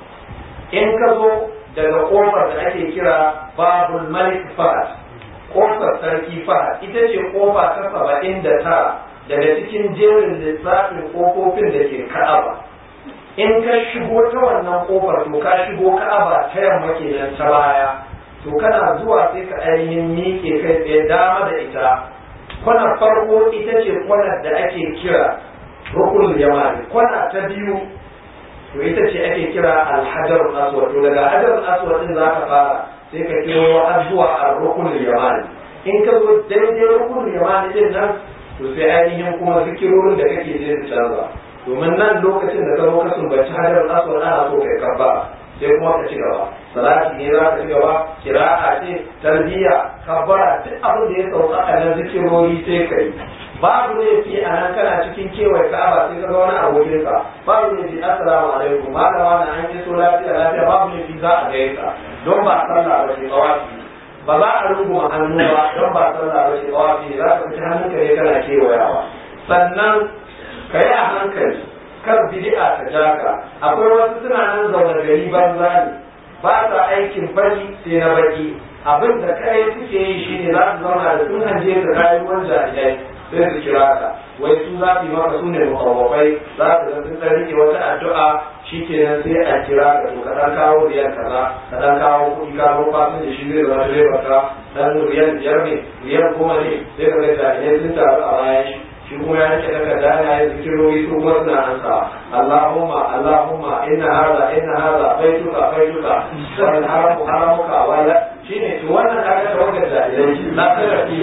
in ka zo daga kofar da ake kira babul malik fahad kofar sarki fahad ita ce kofa ta saba'in da tara daga cikin jerin lissafin kofofin da ke ka'aba in ka shigo ta wannan kofar to ka shigo ka'aba ta yamma kenan ta baya to kana zuwa sai ka ainihin miƙe kai tsaye dama da ita kwanar farko ita ce kwanar da ake kira rukunul yamani kwana ta biyu to ita ce ake kira alhajar aswad to daga hajar aswad din za ka fara sai ka kiro har zuwa ar-rukunul yamani in ka zo daidai rukunul yamani din nan to sai ainihin kuma zikirorin da kake je su canza domin nan lokacin da ka zo ka sumbaci hajar aswad ana so kai kabba sai kuma ka ci gaba salati ne za ka ci gaba kira'a ce tarbiyya kabbara duk abin da ya sauka a nan zikirori sai ka yi babu laifi a nan kana cikin kewaye ka'aba sai ka ga wani abokin ka babu laifi assalamu alaikum malama na an yi so lafiya lafiya babu laifi za a gaya ka don ba sallah ba ce tawafi ba za a runguma hannu ba don ba sallah ba ce tawafi za ka fita hannunka ne kana kewayawa sannan ka yi a hankali kar bid'a ta jaka akwai wasu suna nan zaune gari banza ne ba sa aikin fari sai na baki abin da kai suke yi shine za su zauna da sun hanje da rayuwar jahilai sai su kira ka wai su za su yi maka su ne mukawwafai za su ga sun dan rike wata addu'a shikenan sai a kira ka to ka dan kawo riyal kaza ka dan kawo kuɗi ka zo fasin da shi zai zama direba ka dan riyal biyar ne riyal goma ne sai ka ga jahilai sun taru a bayan shi shi kuma ya rike daga dana ya zikirori su kuma suna ansa Allahumma Allahumma inna hadha inna hadha baituka baituka wal haramu haramuka wala shine to wannan kaga tawakkal jahilai na tsara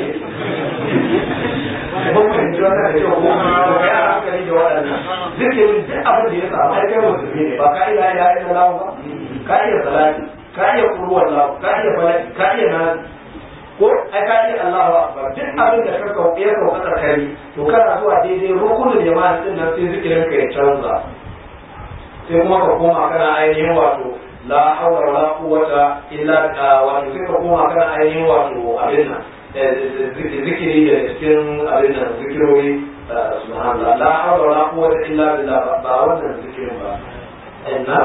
mun fahimci wannan da kyau ko to kai a hankali da waɗannan zikirin duk abin da ya samu ai kai musulmi ne ba ka iya ya yi da lawa ba ka iya salati ka iya kurwar lawa ka iya falaki ka iya nasi ko ai ka iya Allahu akbar duk abin da ka kauke ya kauka tsakari to kana zuwa daidai rukunin jama'a din nan sai zikirin ka ya canza sai kuma ka koma kana ainihin wato la hawla wala quwwata illa wato sai ka koma kana ainihin wato abin nan zikiri da cikin abin nan zikirori subhanallah la hawla wala quwwata illa billah ba wannan zikirin ba inna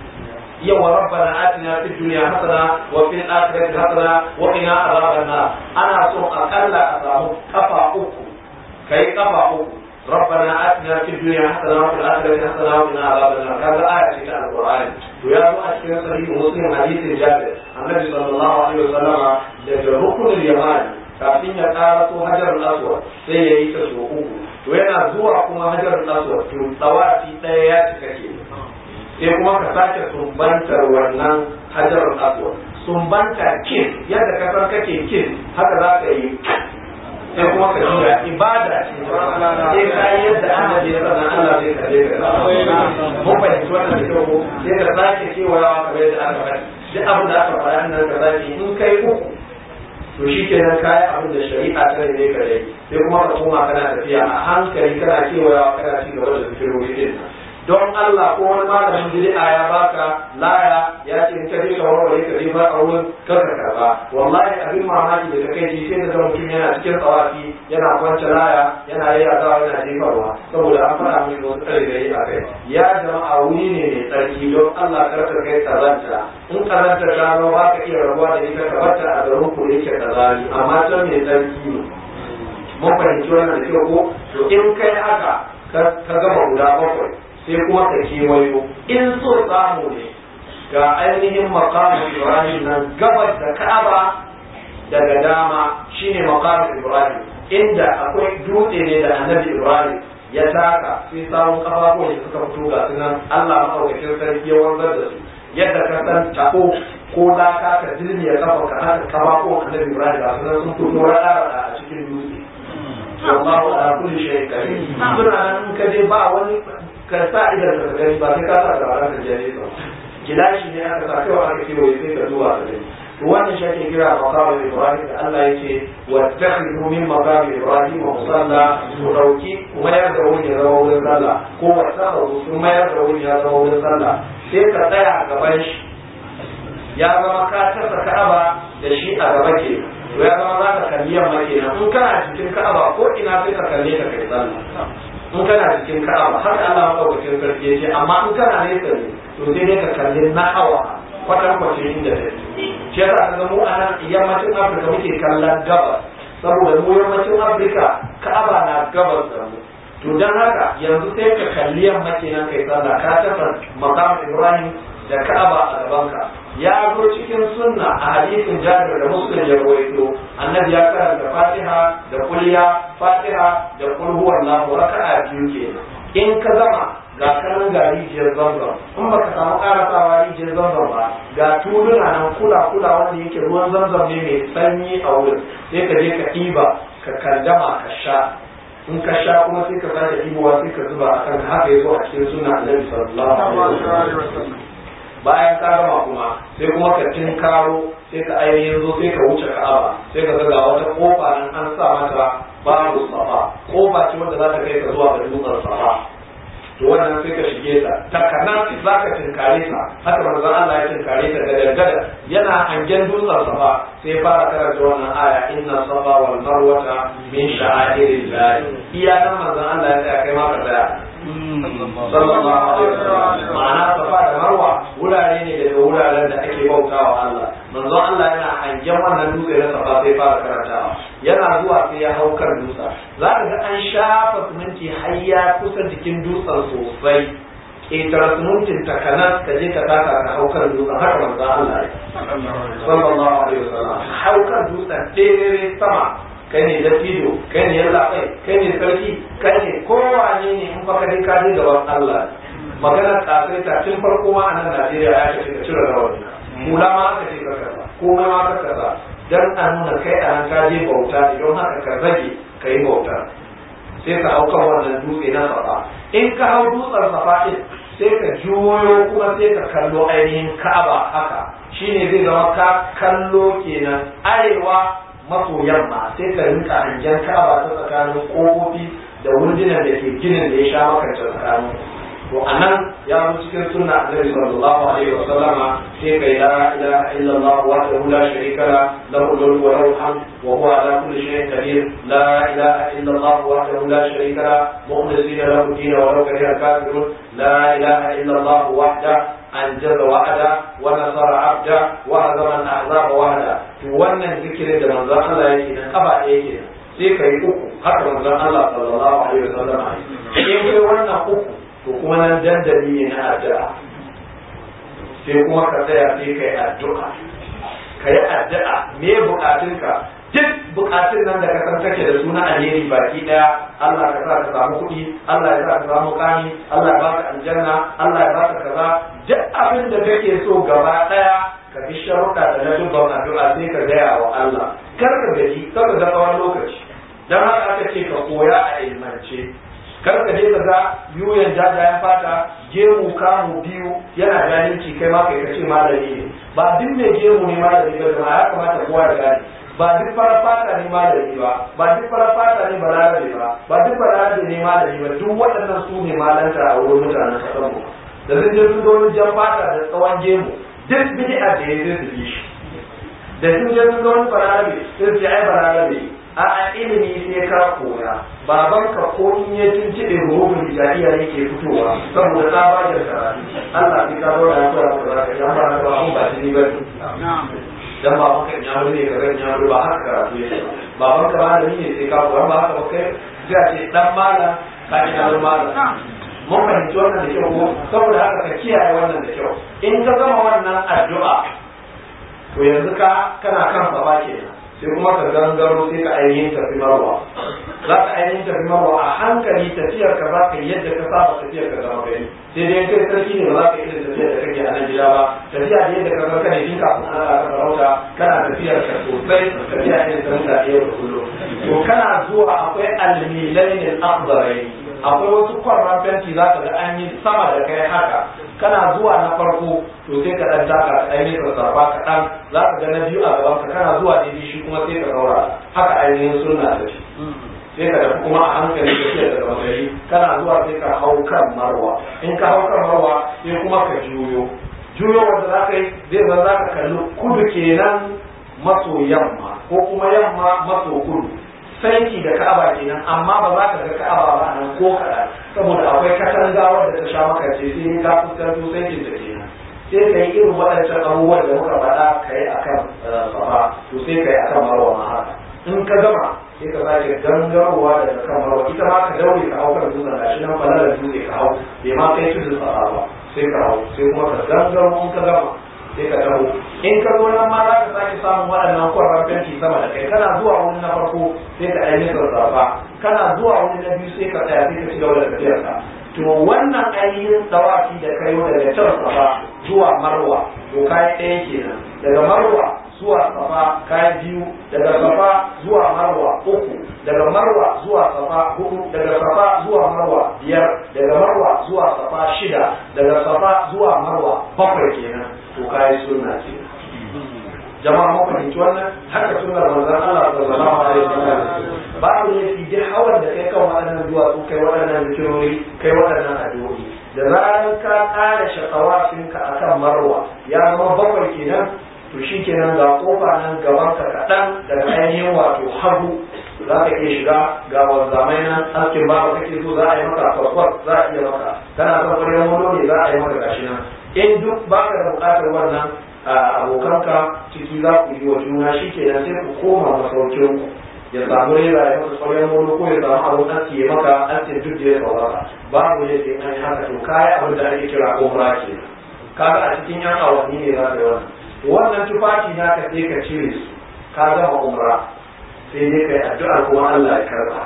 yawa rabbana atina fid dunya hasana wa fil akhirati hasana wa qina adhaban nar ana so akalla a samu kafa uku kai kafa uku ربنا آتنا في الدنيا حسنة وفي الآخرة حسنة وقنا عذاب النار هذا آية في القرآن ويا أشكر صحيح مسلم حديث جابر النبي صلى الله عليه وسلم daga rukunin yamani kafin ya karaso hajar aswad sai ya yi ta so uku to yana zuwa kuma hajar aswad to tsawafi ɗaya ya cika ke sai kuma ka sake sumbantar wannan hajar aswad sumbanta kin yadda ka san kake kin haka za ka yi sai kuma ka juya ibada ce sai ka yi yadda annabi ya sanar Allah zai kalle ka mun fahimci wannan da kyau sai ka sake kewayawa kamar yadda aka faɗi duk abin da aka faɗa nan ka sake in kai uku to shi kenan kayi abin da shari'a ta ne ka dai sai kuma ka koma kana tafiya a hankali kana kewayawa kana ci gaba da zikirori din don Allah ko wani malamin bid'a ya baka laya ya ce in ka je ka warware ka je ba a wurin kar ka karba wallahi abin mamaki da kai ji sai da mutum yana cikin tsawafi yana kwance laya yana yayyadawa yana jefarwa saboda an faɗa mai wasu ƙarfi a kai ya jama'a wuri ne mai tsarki don Allah kar ka kai kazanta in kazanta ta zo ba ka iya rabuwa da ita ka barta a garin ku yake kazari amma can mai tsarki ne mun fahimci wannan da kyau ko to in kai haka ka gama guda bakwai sai kuma ka kewayo in so samu ne ga ainihin makamu ibrahim nan gabas da ka'aba daga dama shine makamu ibrahim inda akwai dutse ne da annabi ibrahim ya taka sai samun kafafuwan da suka fito ga sunan allah maɗaukakin sarki ya wanzar da su yadda ka san tako ko laka ka zilmiya kafa ka haka kafafuwan annabi ibrahim ga sunan sun fito raɗa a cikin dutse wallahu ala kulli shay'in qadir suna nan ka je ba wani ka sa idan ka gani ba sai ka sa da ranar jere ba gilashi ne aka sa kawai aka ce wai sai ka zuwa ka gani to wannan shi ake kira maqam ibrahim da Allah yake wa takhidu min maqam ibrahim musalla ku dauki kuma ya da wani ya zama wurin sallah ko wa takhidu kuma ya da wani ya zama wurin sallah sai ka tsaya a gaban shi ya zama ka tasa ka'aba da shi a gaba ke to ya zama za ka kalli yamma kenan in kana cikin ka'aba ko ina sai ka kalle ka kai sallah in kana cikin ka'aba har Allah madaukakin sarki yace amma in kana nesa ne to sai dai ka kalli na'awa kwatan kwace inda ta shi yasa ka ga mu a nan yammacin Afirka muke kallon gabas saboda mu yammacin Afirka ka'aba na gabas da mu to dan haka yanzu sai ka kalli yamma kenan kai sallah ka tafa maqam Ibrahim da Ka'aba a gabanka ya zo cikin sunna a hadisin Jabir da Muslim ya rawaito annabi ya karanta Fatiha da kulliya Fatiha da kul huwallahu raka'a biyu kenan in ka zama ga kanan ga rijiyar zanzan in baka samu karasawa rijiyar zanzan ba ga tuluna nan kula kula wanda yake ruwan zanzan ne mai sanyi a wurin sai ka je ka ɗiba ka kandama ka sha in ka sha kuma sai ka sake ɗibowa sai ka zuba a kan haka ya zo a cikin sunna annabi sallallahu alaihi wasallam bayan ka gama kuma sai kuma ka karo sai ka ainihin zo sai ka wuce ka'aba sai ka ga wata kofa nan an sa mata babu safa kofa ce wanda za ta kai ka zuwa ga dutsen safa to wannan sai ka shige ta takana za ka tinkare ta haka manzon Allah ya tinkare ta da gada yana hangen dutsen safa sai fara karanta wannan aya inna safa wal marwata min sha'airillah iya nan manzon Allah ya tsaya kai ma ka tsaya sallallahu alaihi wasallam ma'ana safa da marwa wurare ne daga wuraren da ake bautawa Allah manzon Allah yana hangen wannan dutse na safa sai fara karantawa yana zuwa sai ya hau kan dutsen za ka ga an shafa siminti har ya kusa jikin dutsen sosai ƙetare simintin takanas ka je ka taka ka hau kan dutsen haka manzon Allah ya sallallahu alaihi wasallam hau kan dutsen ɗere sama kai ne dattijo kai ne yalla kai kai ne sarki kai ne kowane ne in baka dai ka je gaban Allah magana kafin ta tun farko ma a nan Najeriya ya ce ka cire rawani mula ma aka ce ka kaza komai ma ka kaza dan a nuna kai a nan ka je bauta ne don haka ka rage ka yi bauta sai ka hau kan wannan dutse na safa in ka hau dutsen safa din sai ka juyo kuma sai ka kallo ainihin Ka'aba haka shine zai zama ka kallo kenan arewa maso yamma sai ka rinka hangen ka'aba ta tsakanin kofofi da wundunan da ke ginin da ya sha makance tsakanin to anan ya zo cikin sunna annabi sallallahu alaihi wa sallama sai kai la ilaha illallah wahdahu la sharika la lahu al-mulku wa lahu al-hamd wa huwa ala kulli shay'in qadir la ilaha illallah wahdahu la sharika la mukhlisina lahu ad-din wa law kariha al-kafirun la ilaha illallah wahda أنجز وعدا ونصر عبدا وهزم الأحزاب وحدا wannan zikirin da manzon Allah yake nan kaba ɗaya kenan sai ka yi uku haka manzon Allah sallallahu alaihi wasallam in kai wannan uku to kuma nan dandali ne na addu'a sai kuma ka tsaya sai ka yi addu'a ka yi addu'a me bukatunka duk bukatun nan da ka san kake da suna alheri baki daya Allah ka sa ka samu kuɗi Allah ya sa ka samu kani Allah ya baka aljanna Allah ya baka kaza duk abin da kake so gaba daya ka bi sharuɗa da na dubban addu'a sai ka gaya wa Allah kar ka gaji kar ka ga tsawon lokaci dan haka aka ce ka koya a ilmance kar ka je ka ga yuyan jajayen fata gemu kamu biyu yana ganinci kai ma kai ka ce malami ne ba duk mai gemu ne malami ba ya kamata kowa ya gane ba duk farar fata ne malami ba ba duk farar fata ne balarabe ba ba duk balarabe ne malami ba duk waɗannan su ne malanta a wurin mutanen kasar mu da sun je sun zo jan fata da tsawon gemu duk bid'a da ya zai bi shi da sun je sun zo wani balarabe sun ce ai balarabe a a ilimi sai ka koya babanka ko in ya tuntuɓe rubun hijaiya yake fitowa saboda tsabagen karatu Allah sai ka zo da ya koya maka zaka yan ba na ba ba shi ba dan baban ka ya ne ka ran ya ba haka karatu yake baban ka malami ne sai ka koya ba haka ba kai sai a ce dan malam ka ji dan malam mun fahimci wannan da kyau ko saboda haka ka kiyaye wannan da kyau in ka gama wannan addu'a to yanzu ka kana kan baba kenan sai kuma ka gangaro sai ka ainihin tafi marwa za ka ainihin tafi marwa a hankali tafiyar ka za ka yi yadda ka saba tafiyar ka zama gari sai dai kai sarki ne ba za ka irin tafiyar da kake a nan gida ba tafiya da yadda ka san ne tun kafin an ka farauta kana tafiyar ka sosai tafiya ne ta mutane yau da kullum to kana zuwa akwai almilainin akbarai akwai wasu kwarran fenti za ka ga an yi sama da kai haka kana zuwa na farko to sai ka dan taka ka ainihin sarrafa kaɗan za ka ga na biyu a gaban ka kana zuwa daidai shi kuma sai ka ɗaura haka ainihin sunna ta ce sai ka tafi kuma a hankali da ke daga magari kana zuwa sai ka hau kan marwa in ka hau kan marwa sai kuma ka juyo juyo wanda za ka yi zai zan za ka kalli kudu kenan maso yamma ko kuma yamma maso kudu saiti da ka'aba kenan amma ba za ka ga ka'aba ba nan ko kaɗan saboda akwai katanga wadda ta sha maka ce sai ka fuskanto saitin ta kenan sai ka yi irin waɗancan abubuwan da muka faɗa ka yi akan safa to sai ka yi akan marwa ma haka in ka gama sai ka sake gangarowa daga kan marwa ita ma ka daure ka hau kan dutsen gashi nan falalar dutse ka hau bai ma kai tudun safa ba sai ka hau sai kuma ka gangaro in ka gama sai ka taho in ka zo nan ma za ka sake samun waɗannan kwarran fenti sama da kai kana zuwa wani na farko sai ka ɗan yi sarrafa kana zuwa wani na biyu sai ka tsaya sai ka ci gaba da tafiyar ka to wannan ainihin tsawafi da kai daga can safa zuwa marwa to kayi ɗaya kenan daga marwa zuwa safa kayi biyu daga safa zuwa marwa uku daga marwa zuwa safa hudu daga safa zuwa marwa biyar daga marwa zuwa safa shida daga safa zuwa marwa bakwai kenan to kayi sunna ce jama'a mun fahimci wannan haka sunnar manzon Allah sallallahu alaihi wasallam babu ne fi duk hawan da kai kan waɗannan duwatsu kai waɗannan zikirori kai waɗannan addu'o'i da zaran ka ƙara shakawafinka akan marwa ya zama bakwai kenan to shi kenan ga kofa nan gaban ka kaɗan daga ainihin wato hagu za ka iya shiga ga wanzamai nan askin ba kake so za a yi maka kwakwas za a iya maka kana son kwarewa wani ne za a yi maka gashi nan in duk baka da buƙatar wannan abokanka ciki za ku yi wa juna shi kenan sai ku koma masaukin ku ya samu rera ya maka kwarewa wani ko ya samu abin aski ya maka askin duk da ya saurara babu ne sai an yi haka to kayi abin da ake kira umra kenan kaga a cikin yan awanni ne za ka yi wannan wannan tufafi na ka sai ka cire su ka gama umra sai dai kai addu'ar kuma Allah ya karba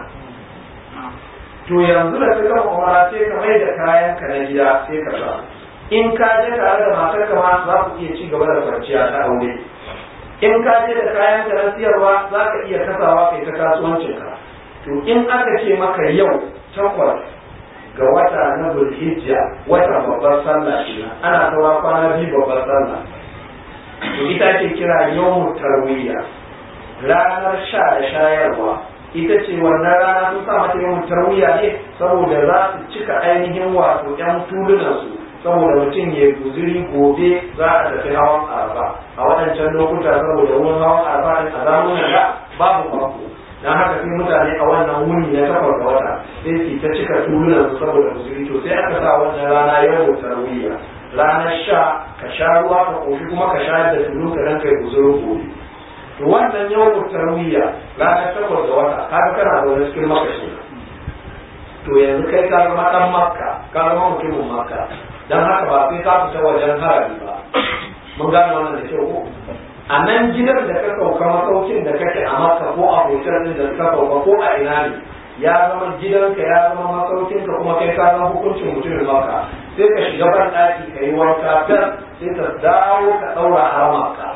to yanzu da ka gama umra sai ka mai da kayan ka na gida sai ka sa in ka je tare da matar ka ma za ku iya ci gaba da kwanciya ta aure in ka je da kayan ka na siyarwa za ka iya kasawa kai ta kasuwancin ka to in aka ce maka yau takwas ga wata na zulhijja wata babbar sallah kenan ana saura kwana biyu babbar sallah to ita ce kira yawon tarwiyya ranar sha da shayarwa ita ce wannan rana sun sa mata yawan tarwiya ne saboda za su cika ainihin wato yan tulunansu saboda mutum ya guziri gobe za a tafi hawan arfa a waɗancan lokuta saboda wurin hawan arfa din a zamanin da babu mako dan haka sai mutane a wannan wuni na takwas ga wata sai su ta cika tulunan su saboda guziri to sai aka sa wannan rana yau tarwiya ranar sha ka sha ruwa ka koshi kuma ka sha da tulu ka dan kai guzirin gobe to wannan yau tarwiya ranar takwas ga wata kaga kana da wani cikin makashi to yanzu kai ka zama dan makka ka zama mutumin makka dan haka ba sai ka fita wajen harami ba mun gane wannan da kyau ko a nan gidan da ka sauka masaukin da kake a makka ko a hotel din da ka sauka ko a ina ne ya zama gidanka ya zama masaukinka kuma kai ka zama hukuncin mutumin makka sai ka shiga ban ɗaki ka yi wanka fes sai ka dawo ka ɗaura haramarka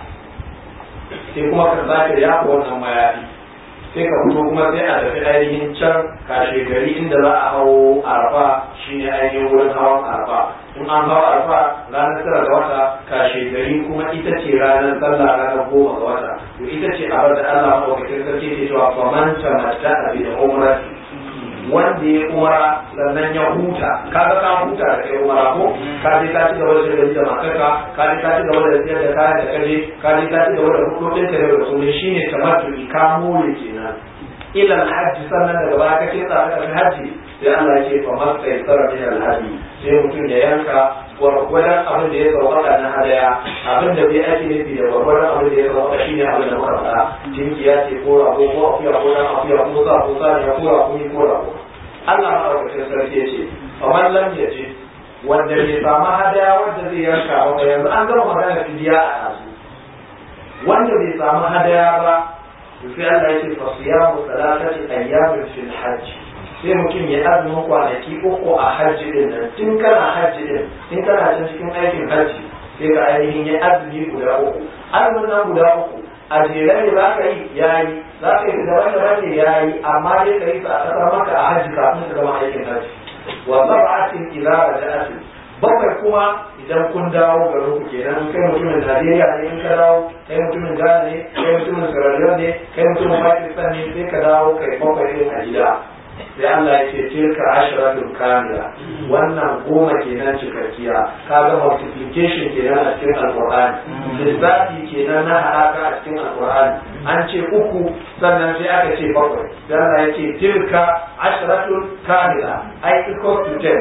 sai kuma ka sake yafa wannan mayafi sai ka fito kuma sai a tafi ainihin can kashe gari inda za a hau arfa shine ainihin wurin hawan arfa in an hawa arfa ranar tara ga wata kashe gari kuma ita ce ranar sallah ranar goma ga wata to ita ce abar da Allah maɗaukakin sarki ke cewa faman tamatta abi da umrati wanda ya umara sannan ya huta kaga ka huta da kai umara ko ka je ka ci gaba da shirin da matarka ka je ka ci gaba da siyar da kayan da kaje ka je ka ci gaba da hudodin ka da kullum shine tamattu ka more kenan ila alhaji sannan daga baya kake tsara da haji sai Allah ya ce fa masta yasara min alhaji sai mutum ya yanka gwargwadon abin da ya sauƙaƙa na hadaya abin da bai ake nufi da gwargwadon abin da ya sauƙaƙa shi ne abin da muka faɗa tinkiya ce ko rago ko akuya ko dan akuya ko sa ko sa ne ko rago ko rago Allah maɗaukacin sarki ya ce faman lam ya ce wanda bai samu hadaya wanda zai yanka ba yanzu an gama magana fidiya a yanzu wanda bai samu hadaya ba sai Allah ya ce fa siyamu salatati ayyamin fil hajj sai mutum ya azumin kwanaki uku a hajji din nan tun kana hajji din tun kana can cikin aikin hajji sai ka ainihin ya azumi guda uku azumin nan guda uku a jere ne za ka yi ya yi za ka yi daban daban ne ya yi amma dai ka yi sa a ƙasar maka a hajji kafin ka gama aikin hajji wa sab'atin idza raja'atin bakwai kuma idan kun dawo garin ku kenan kai mutumin Najeriya ne in ka dawo kai mutumin Ghana ne kai mutumin Sierra Leone ne kai mutumin Pakistan ne sai ka dawo kai bakwai din a gida sai Allah ya ce tilka ashratul kamila wannan goma kenan cikakkiya kaga multiplication kenan a cikin alqur'ani lissafi kenan na haɗaka a cikin alqur'ani an ce uku sannan sai aka ce bakwai sai Allah ya ce tilka ashratul kamila ai equals to ten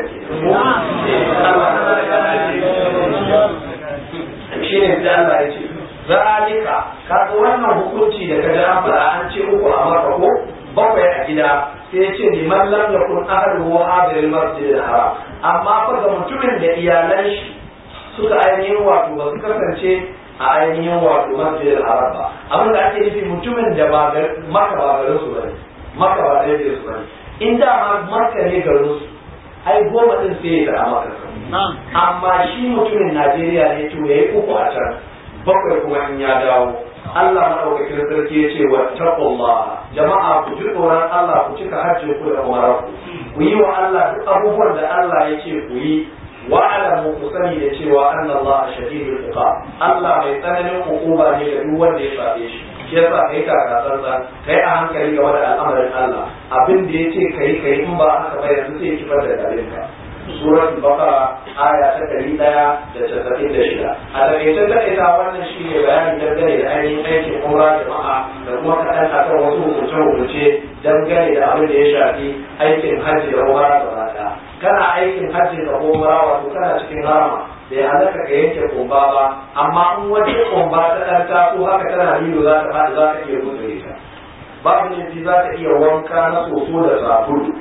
shine sai Allah ya ce zalika kaga wannan hukunci da kaga an fara an ce uku a maka ko bakwai a gida sai ce liman lam yakun ahluhu hadir al-masjid al-haram amma fa ga mutumin da iyalan shi suka ainihin wato ba su kasance a ainihin wato masjid al-haram ba abin da ake nufi mutumin da ba maka ba garin su bane maka ba da su bane in da ma maka ne garin su ai goma din sai ya a maka amma shi mutumin Najeriya ne to yayi uku a can bakwai kuma in ya dawo Allah madaukakin sarki ya ce wa taqullah jama'a ku ji tsoron Allah ku cika hajji ku da umarar ku ku yi wa Allah duk abubuwan da Allah ya ce ku yi wa alamu ku sani da cewa anna Allah shadidul iqab Allah mai tsananin hukuma ne ga duk wanda ya sabe shi shi yasa kai ka gasarsa kai a hankali game da al'amarin Allah abin da ya ce kai kai in ba haka ba yanzu sai kifar da garinka suratul baqara aya ta ɗari ɗaya da casa'in da shida a takaice takaita wannan shi ne bayani dangane da ainihin aikin umra jama'a da kuma kaɗan akan wasu hukunce-hukunce dangane da abin da ya shafi aikin hajji da umra gaba ɗaya kana aikin hajji da umra wato kana cikin harama bai halatta ka yanke kumba ba amma in wata kumba ta ɗan taso haka tana lilo za ta faɗi za ka iya gutsure ta babu ne za ka iya wanka na soso da sabulu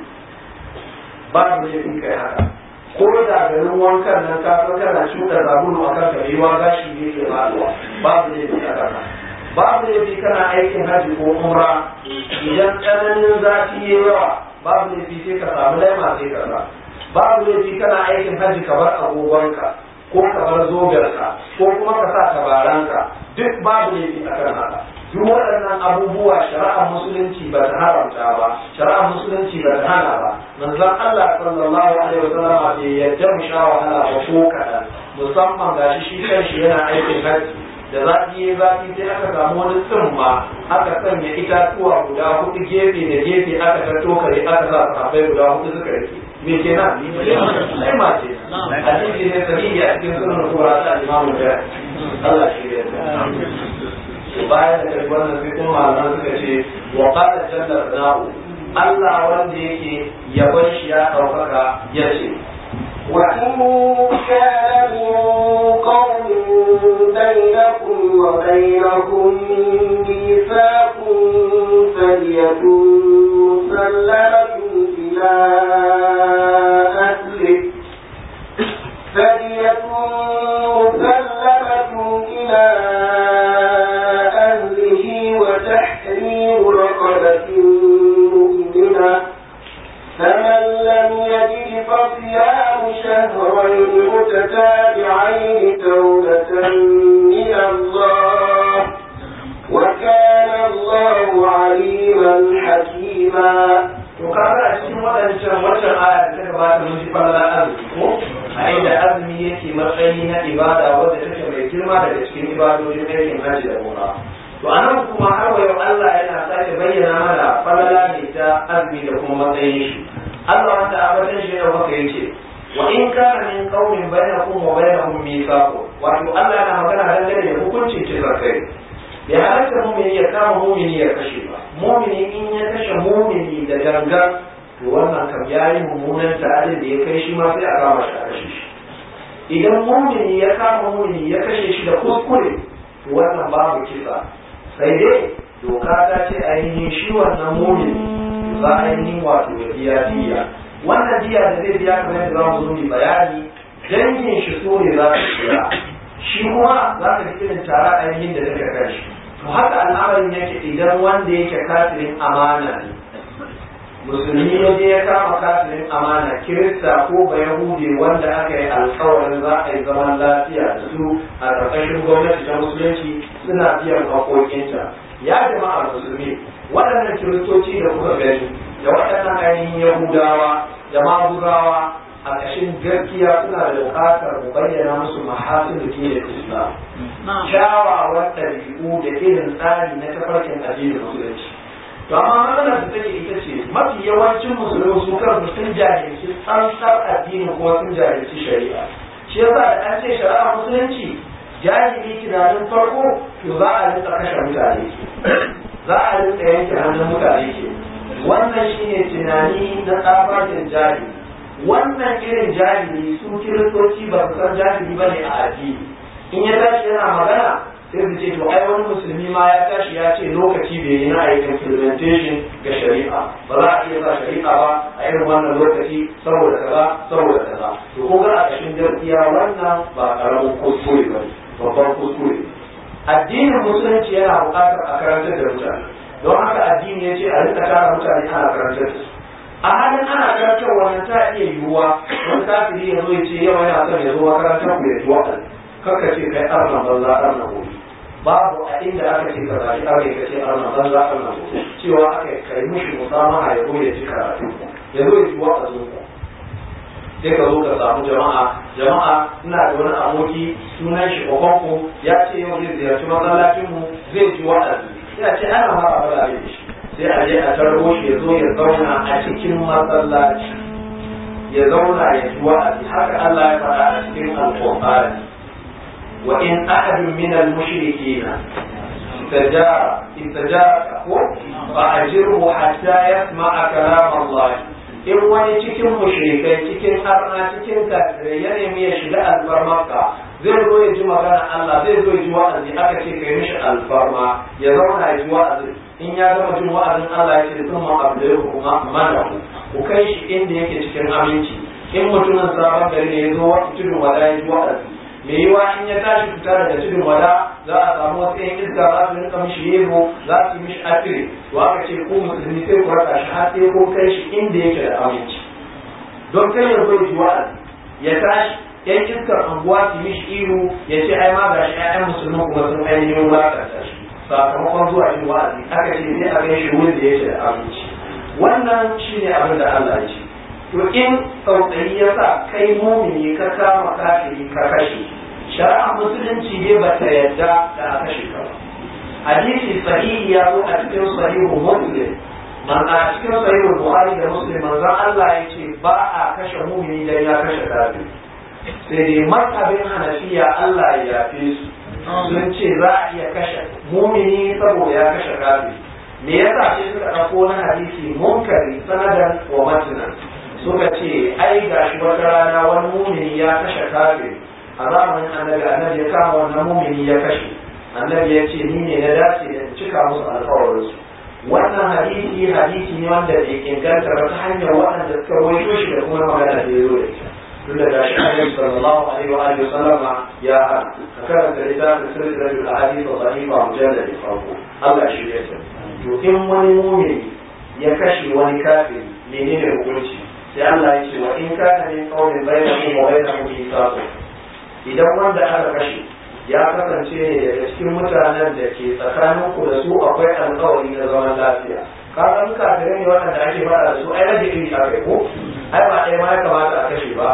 babu ne kai haka ko da garin wankan nan ka san kana shuka sabulu a kan karewa gashi ne ke faruwa babu ne bi a kana babu ne bi kana aikin haji ko umra idan tsananin zafi ya yawa babu ne bi sai ka samu laima sai ka sa babu ne bi kana aikin haji ka bar agogonka ko ka bar zogarka ko kuma ka sa tabaranka duk babu ne bi a kan haka duk waɗannan abubuwa shari'ar musulunci ba ta haramta ba shari'ar musulunci ba ta hana ba manzon Allah sallallahu alaihi wasallam bai yadda mu sha wahala ba ko kaɗan musamman gashi shi kanshi yana aikin haji da zafi ya zafi sai aka samu wani tsumma aka sanya itatuwa guda hudu gefe da gefe aka tattokare aka sa sahabbai guda hudu suka rike me kenan sai ma ce hadisi ne sahihi a cikin sunan kubra ta imamu da Allah shi ya bayan da kai wannan sai kuma malaman suka ce wa qala jalla sana'u Allah wanda yake yabon shi ya ɗaukaka ya ce وإن كان من قوم بينكم وبينهم ميثاق فلية مسلمة إلى أهله فدية مسلمة إلى أهله وتحرير رقبة مؤمنة فمن لم يجد فصيام شهرين متتابعين توبة من الله وكان الله عليما حكيما to kaga a cikin waɗancan wancan aya da ta gabata mun ji falala azumi ko a inda azumi yake matsayi na ibada wadda take mai girma daga cikin ibadojin aikin hajji da umra to anan kuma har wa yau Allah yana sake bayyana mana falala ne ta azumi da kuma matsayin shi Allah wanda abatan shi ne maka yace wa in kana min qaumin bainakum wa bainahum mithaqun wato Allah yana magana dangane da hukuncin kisan kai ya halatta mumini ya kama mumini ya kashe ba mumini in ya kashe mumini da gangan to wannan kam ya yi mummunan ta'adin da ya kai shi ma sai a kama shi a kashe shi idan mumini ya kama mumini ya kashe shi da kuskure to wannan babu kisa sai dai doka ta ce ainihin shi wannan mumini za a ainihin wato ya biya diya wannan diya da zai biya kamar yadda za mu zo mu bayani dangin shi so ne za su biya shi kuma za ka ji irin tara ainihin da take kan shi to haka al'amarin yake idan wanda yake kafirin amana ne musulmi ya je ya kama kafirin amana kirista ko bayahudi wanda aka yi alkawarin za a yi zaman lafiya da su a ƙarƙashin gwamnati ta musulunci suna biyan haƙoƙinta ya jama'a musulmi waɗannan kiristoci da kuka gani da waɗannan ainihin yahudawa da maguzawa a ƙashin gaskiya suna da buƙatar mu bayyana musu mahasin da ke da islam kyawawan ɗabi'u da irin tsari na tafarkin addinin musulunci to amma matsalar da take ita ce mafi yawancin musulmi su kansu sun jahilci tsantsar addini kuma sun jahilci shari'a shi yasa da an ce shari'a musulunci jahili tunanin farko to za a rinka kashe mutane za a rinka yanke hannun mutane ke wannan shine tunani na tsabagen jahili wannan irin jahili su kiristoci ba su san jahili ba ne a addini in ya tashi yana magana sai su ce to ai wani musulmi ma ya tashi ya ce lokaci bai yi na ayi implementation ga shari'a ba za a iya sa shari'a ba a irin wannan lokaci saboda kaza saboda kaza to ko ga a ƙashin gaskiya wannan ba karamin kuskure ba babban kuskure addinin musulunci yana buƙatar a karantar da mutane don haka addini ya ce a rika tara mutane ana karantar da su a halin ana karantar wannan ta iya yiwuwa wani kafiri ya zo ya ce yau yana son ya zo makarantar ku ya ji wa'azi kaka ce kai arna banza arna gobe babu a inda aka ce ka zaɓi aka ka ce arna banza arna gobe cewa aka kai mushi musamaha ya zo ya ji karatu ya zo ya ji wa'azin ku sai ka zo ka samu jama'a jama'a ina da wani aboki sunan shi kokonko ya ce yau zai ziyarci masallacin mu zai ji wa'azi sai a ce ana mara bala da shi sai a je a tarbo shi ya zo ya zauna a cikin masallaci ya zauna ya ji wa'azi haka Allah ya faɗa a cikin alƙur'ani وإن أحد من المشركين استجار استجارك فأجره حتى يسمع كلام الله in wani cikin mushrikai cikin harna cikin kafirai ya nemi ya shiga alfarmarka zai zo ya ji magana Allah zai zo ya ji wa'azi aka ce kai mishi alfarma ya zauna ya ji wa'azi in ya gama jin wa'azin Allah ya ce sun ma abdul kuma manahu ku kai shi inda yake cikin aminci in mutumin sabon gari ne ya zo wata tudun wada ya ji wa'azi me yiwa in ya tashi fita daga tudun wada za a samu wasu yan iska za su rinka mishi yego za su yi mishi afiri to aka ce ko musulmi sai ku raka shi har sai ko kai shi inda yake da aminci don kai ya zo ji wa'azi ya tashi yan iskar anguwa su mishi ihu ya ce ai ma gashi ƴaƴan musulmi kuma sun ainihin wulakanta shi sakamakon zuwa yin wa'azi aka ce sai a kai shi wurin da yake da aminci wannan shine abin da Allah ya ce to in tsautsayi ya sa kai mumini ka kama kafiri ka kashe shari'ar musulunci ne ba ta yadda da a kashe ka ba hadisi sahihi ya zo a cikin sahihu muslim man a cikin sahihu bukhari da muslim manzon Allah ya ce ba a kashe mumini dan ya kashe kafiri sai dai mazhabin hanafiya Allah ya yafe su sun ce za a iya kashe mumini saboda ya kashe kafiri me yasa sai suka ɗauko na hadisi munkari sanadan wa matinan suka ce ai gashi wata rana wani mumini ya kashe kafiri a zamanin annabi annabi ya kama wannan mumini ya kashe annabi ya ce ni ne na dace da cika musu alkawarinsu wannan hadisi hadisi ne wanda bai inganta ba ta hanyar waɗanda suka rawaito shi da kuma magana da ya zo da ita tun da gashi annabi sallallahu alaihi wa alihi sallama ya hana ka karanta littafin silsilatul ahadith wa sahiha mujallad farko Allah shi ya sani to in wani mumini ya kashe wani kafiri menene hukunci sai Allah ya ce wa in kana min qawmin bainakum wa bainahum mithaqun idan wanda aka kashe ya kasance ne daga cikin mutanen da ke tsakanin ku da su akwai alkawari na zaman lafiya kaga in kafirai ne waɗanda ake faɗa da su ai rage iri a kai ko ai ba ɗaya ma ya kamata a kashe ba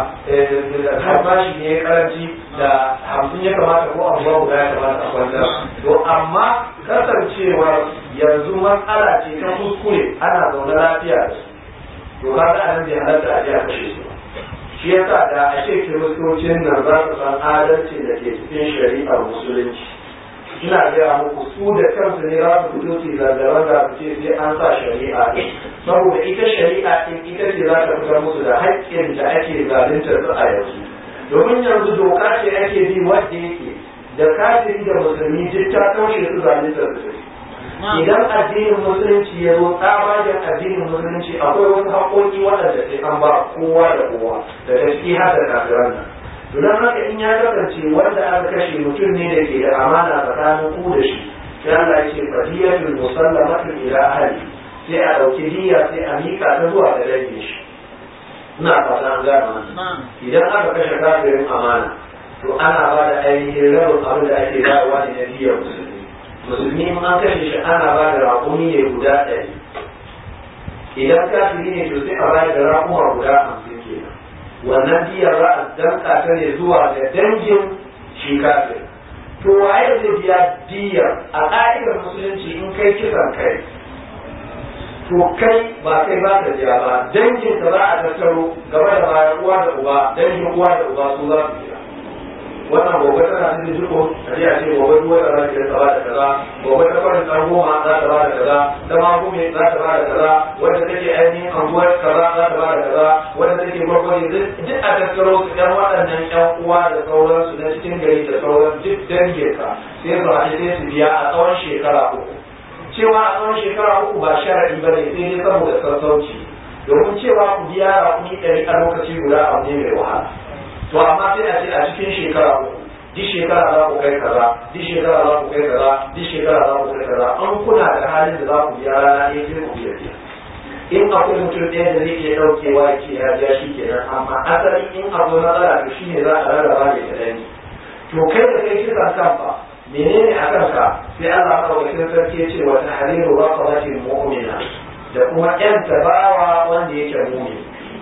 har bashi ne ya karanci da hamsin ya kamata ko abuwa guda ya kamata a kwantar to amma kasancewar yanzu matsala ce ta kuskure ana zaune lafiya da su to kaga anan bai halatta a je a kashe su ba shi yasa da a ce kiristocin nan za su san adalci da ke cikin shari'ar musulunci ina gaya muku su da kansu ne za su fito su zanzaran da su ce sai an sa shari'a ɗin saboda ita shari'a ɗin ita ce za ta fitar musu da haƙƙin da ake zaluntar su a yanzu domin yanzu doka ce ake bi wadda yake da kafiri da musulmi duk ta taushe su zaluntar su idan addinin musulunci ya zo tsabagen addinin musulunci akwai wasu haƙoƙi waɗanda sai an ba kowa da kowa da gaske har da kafiran nan don haka in ya kasance wanda aka kashe mutum ne da ke da amana tsakanin ku da shi sai Allah ya ce fadiyatul musallamatu ila ahli sai a ɗauki diya sai a mika ta zuwa ga dangin shi ina fata an gane wannan idan aka kashe kafirin amana to ana ba da ainihin rabin abin da ake bayarwa ne na diyar musulmi musulmi in an kashe shi ana ba da raƙumi ne guda ɗari idan kafiri ne to sai a bayar da raƙuma guda hamsin kenan wannan diyar za a danka ta ne zuwa ga dangin shi kafir to waye zai biya diyar a ƙa'idar musulunci in kai kisan kai to kai ba kai ba ka biya ba dangin ka za a tattaro gaba da bayan uwa da uba dangin uwa da uba su za su biya wannan gobe tana cikin jiko a ji a ce gobe duk wata za ta ba da kaza gobe ta farin ɗan goma za ta ba da kaza ta magume za ta ba da kaza wadda take ainihin anguwar kaza za ta ba da kaza wadda take gwargwari duk a tattaro su ɗan waɗannan ƴan uwa da sauransu na cikin gari da sauran duk dangin ka sai su haɗe sai su biya a tsawon shekara uku cewa a tsawon shekara uku ba sharaɗi ba ne sai dai saboda sassauci domin cewa ku biya raƙumi ɗari a lokaci guda abu ne mai wahala to amma sai a ce a cikin shekara uku duk shekara za ku kai kaza duk shekara za ku kai kaza duk shekara za ku kai kaza an kuna da halin da za ku biya rana ɗaya sai ku biya biya in akwai mutum ɗaya da zai iya ɗaukewa ya ce ya biya shi kenan amma asali in akwai matsala to shi ne za a rarraba ne da ɗani to kai da kai kisan kan fa menene a kanka sai Allah madaukakin sarki ya ce wa tahriru raqabatin mu'mina da kuma ƴan tabawa wanda yake mu'min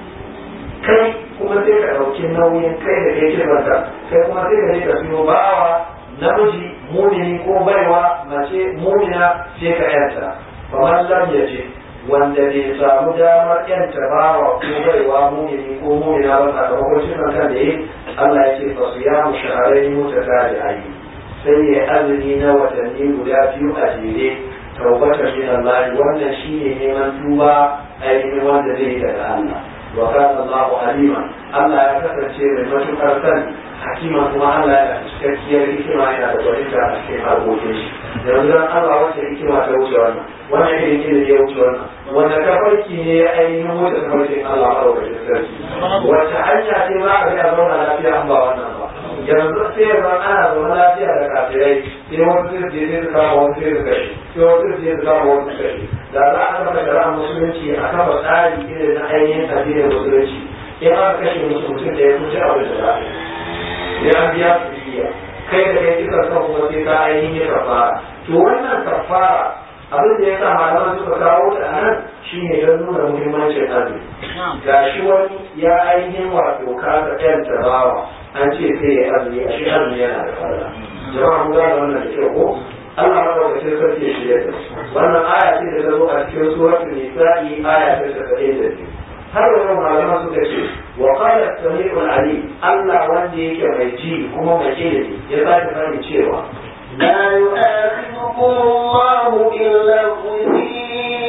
kai kuma sai ka ɗauki nauyin kai da kai kirmanta kai kuma sai ka je ka siyo bawa namiji mumini ko baiwa mace mumina sai ka yanta kamar lam ya ce wanda bai samu damar yanta bawa ko baiwa mumini ko mumina ba sakamakon cikin kan da yi Allah ya ce fasu ya mu shahararri mutu ta da ayi sai ya azumi na watanni guda biyu a jere taubatar min Allah wannan shine neman tuba ainihin wanda zai yi daga Allah وكان الله عليما الله ya kasance mai matukar sani hakima kuma Allah yana da cikakkiyar hikima yana da gwaninta a cikin harkokin shi yanzu dan Allah wacce hikima ta wuce wannan wannan irin ilimi ya wuce wannan wanda tafarki ne ya ainihin wuce tafarkin Allah a ɗaukacin sarki wacce hanya ce za a ga zauna lafiya an ba wannan ba yanzu sai yanzu ana zaune lafiya da kafirai sai wasu sai je sai su kama wasu sai su kashe sai wasu sai su kama wasu su kashe da za a kafa shari'a musulunci a kafa tsari irin na ainihin addinin musulunci in aka kashe musu mutum da ya kuce abin da za a yi sai an biya su biya kai da kai kisa kan kuma sai ka ainihin kafara to wannan kafara abin da ya sa malaman suka kawo ta a nan shine don nuna muhimmancin azumi ga shi wani ya ainihin wato kasa ɗan tabawa an ce sai ya azumi a shi azumi yana da fara jama'a mun gane wannan da kyau ko Allah ma daga cikin sarki shi ya wannan aya ce da ta zo a cikin suratul nisa'i aya ta 72 har wa yau malama suka ce wa qala samiul alim Allah wanda yake mai ji kuma mai ilimi ya sake sani cewa لا يؤاخذكم الله باللغو في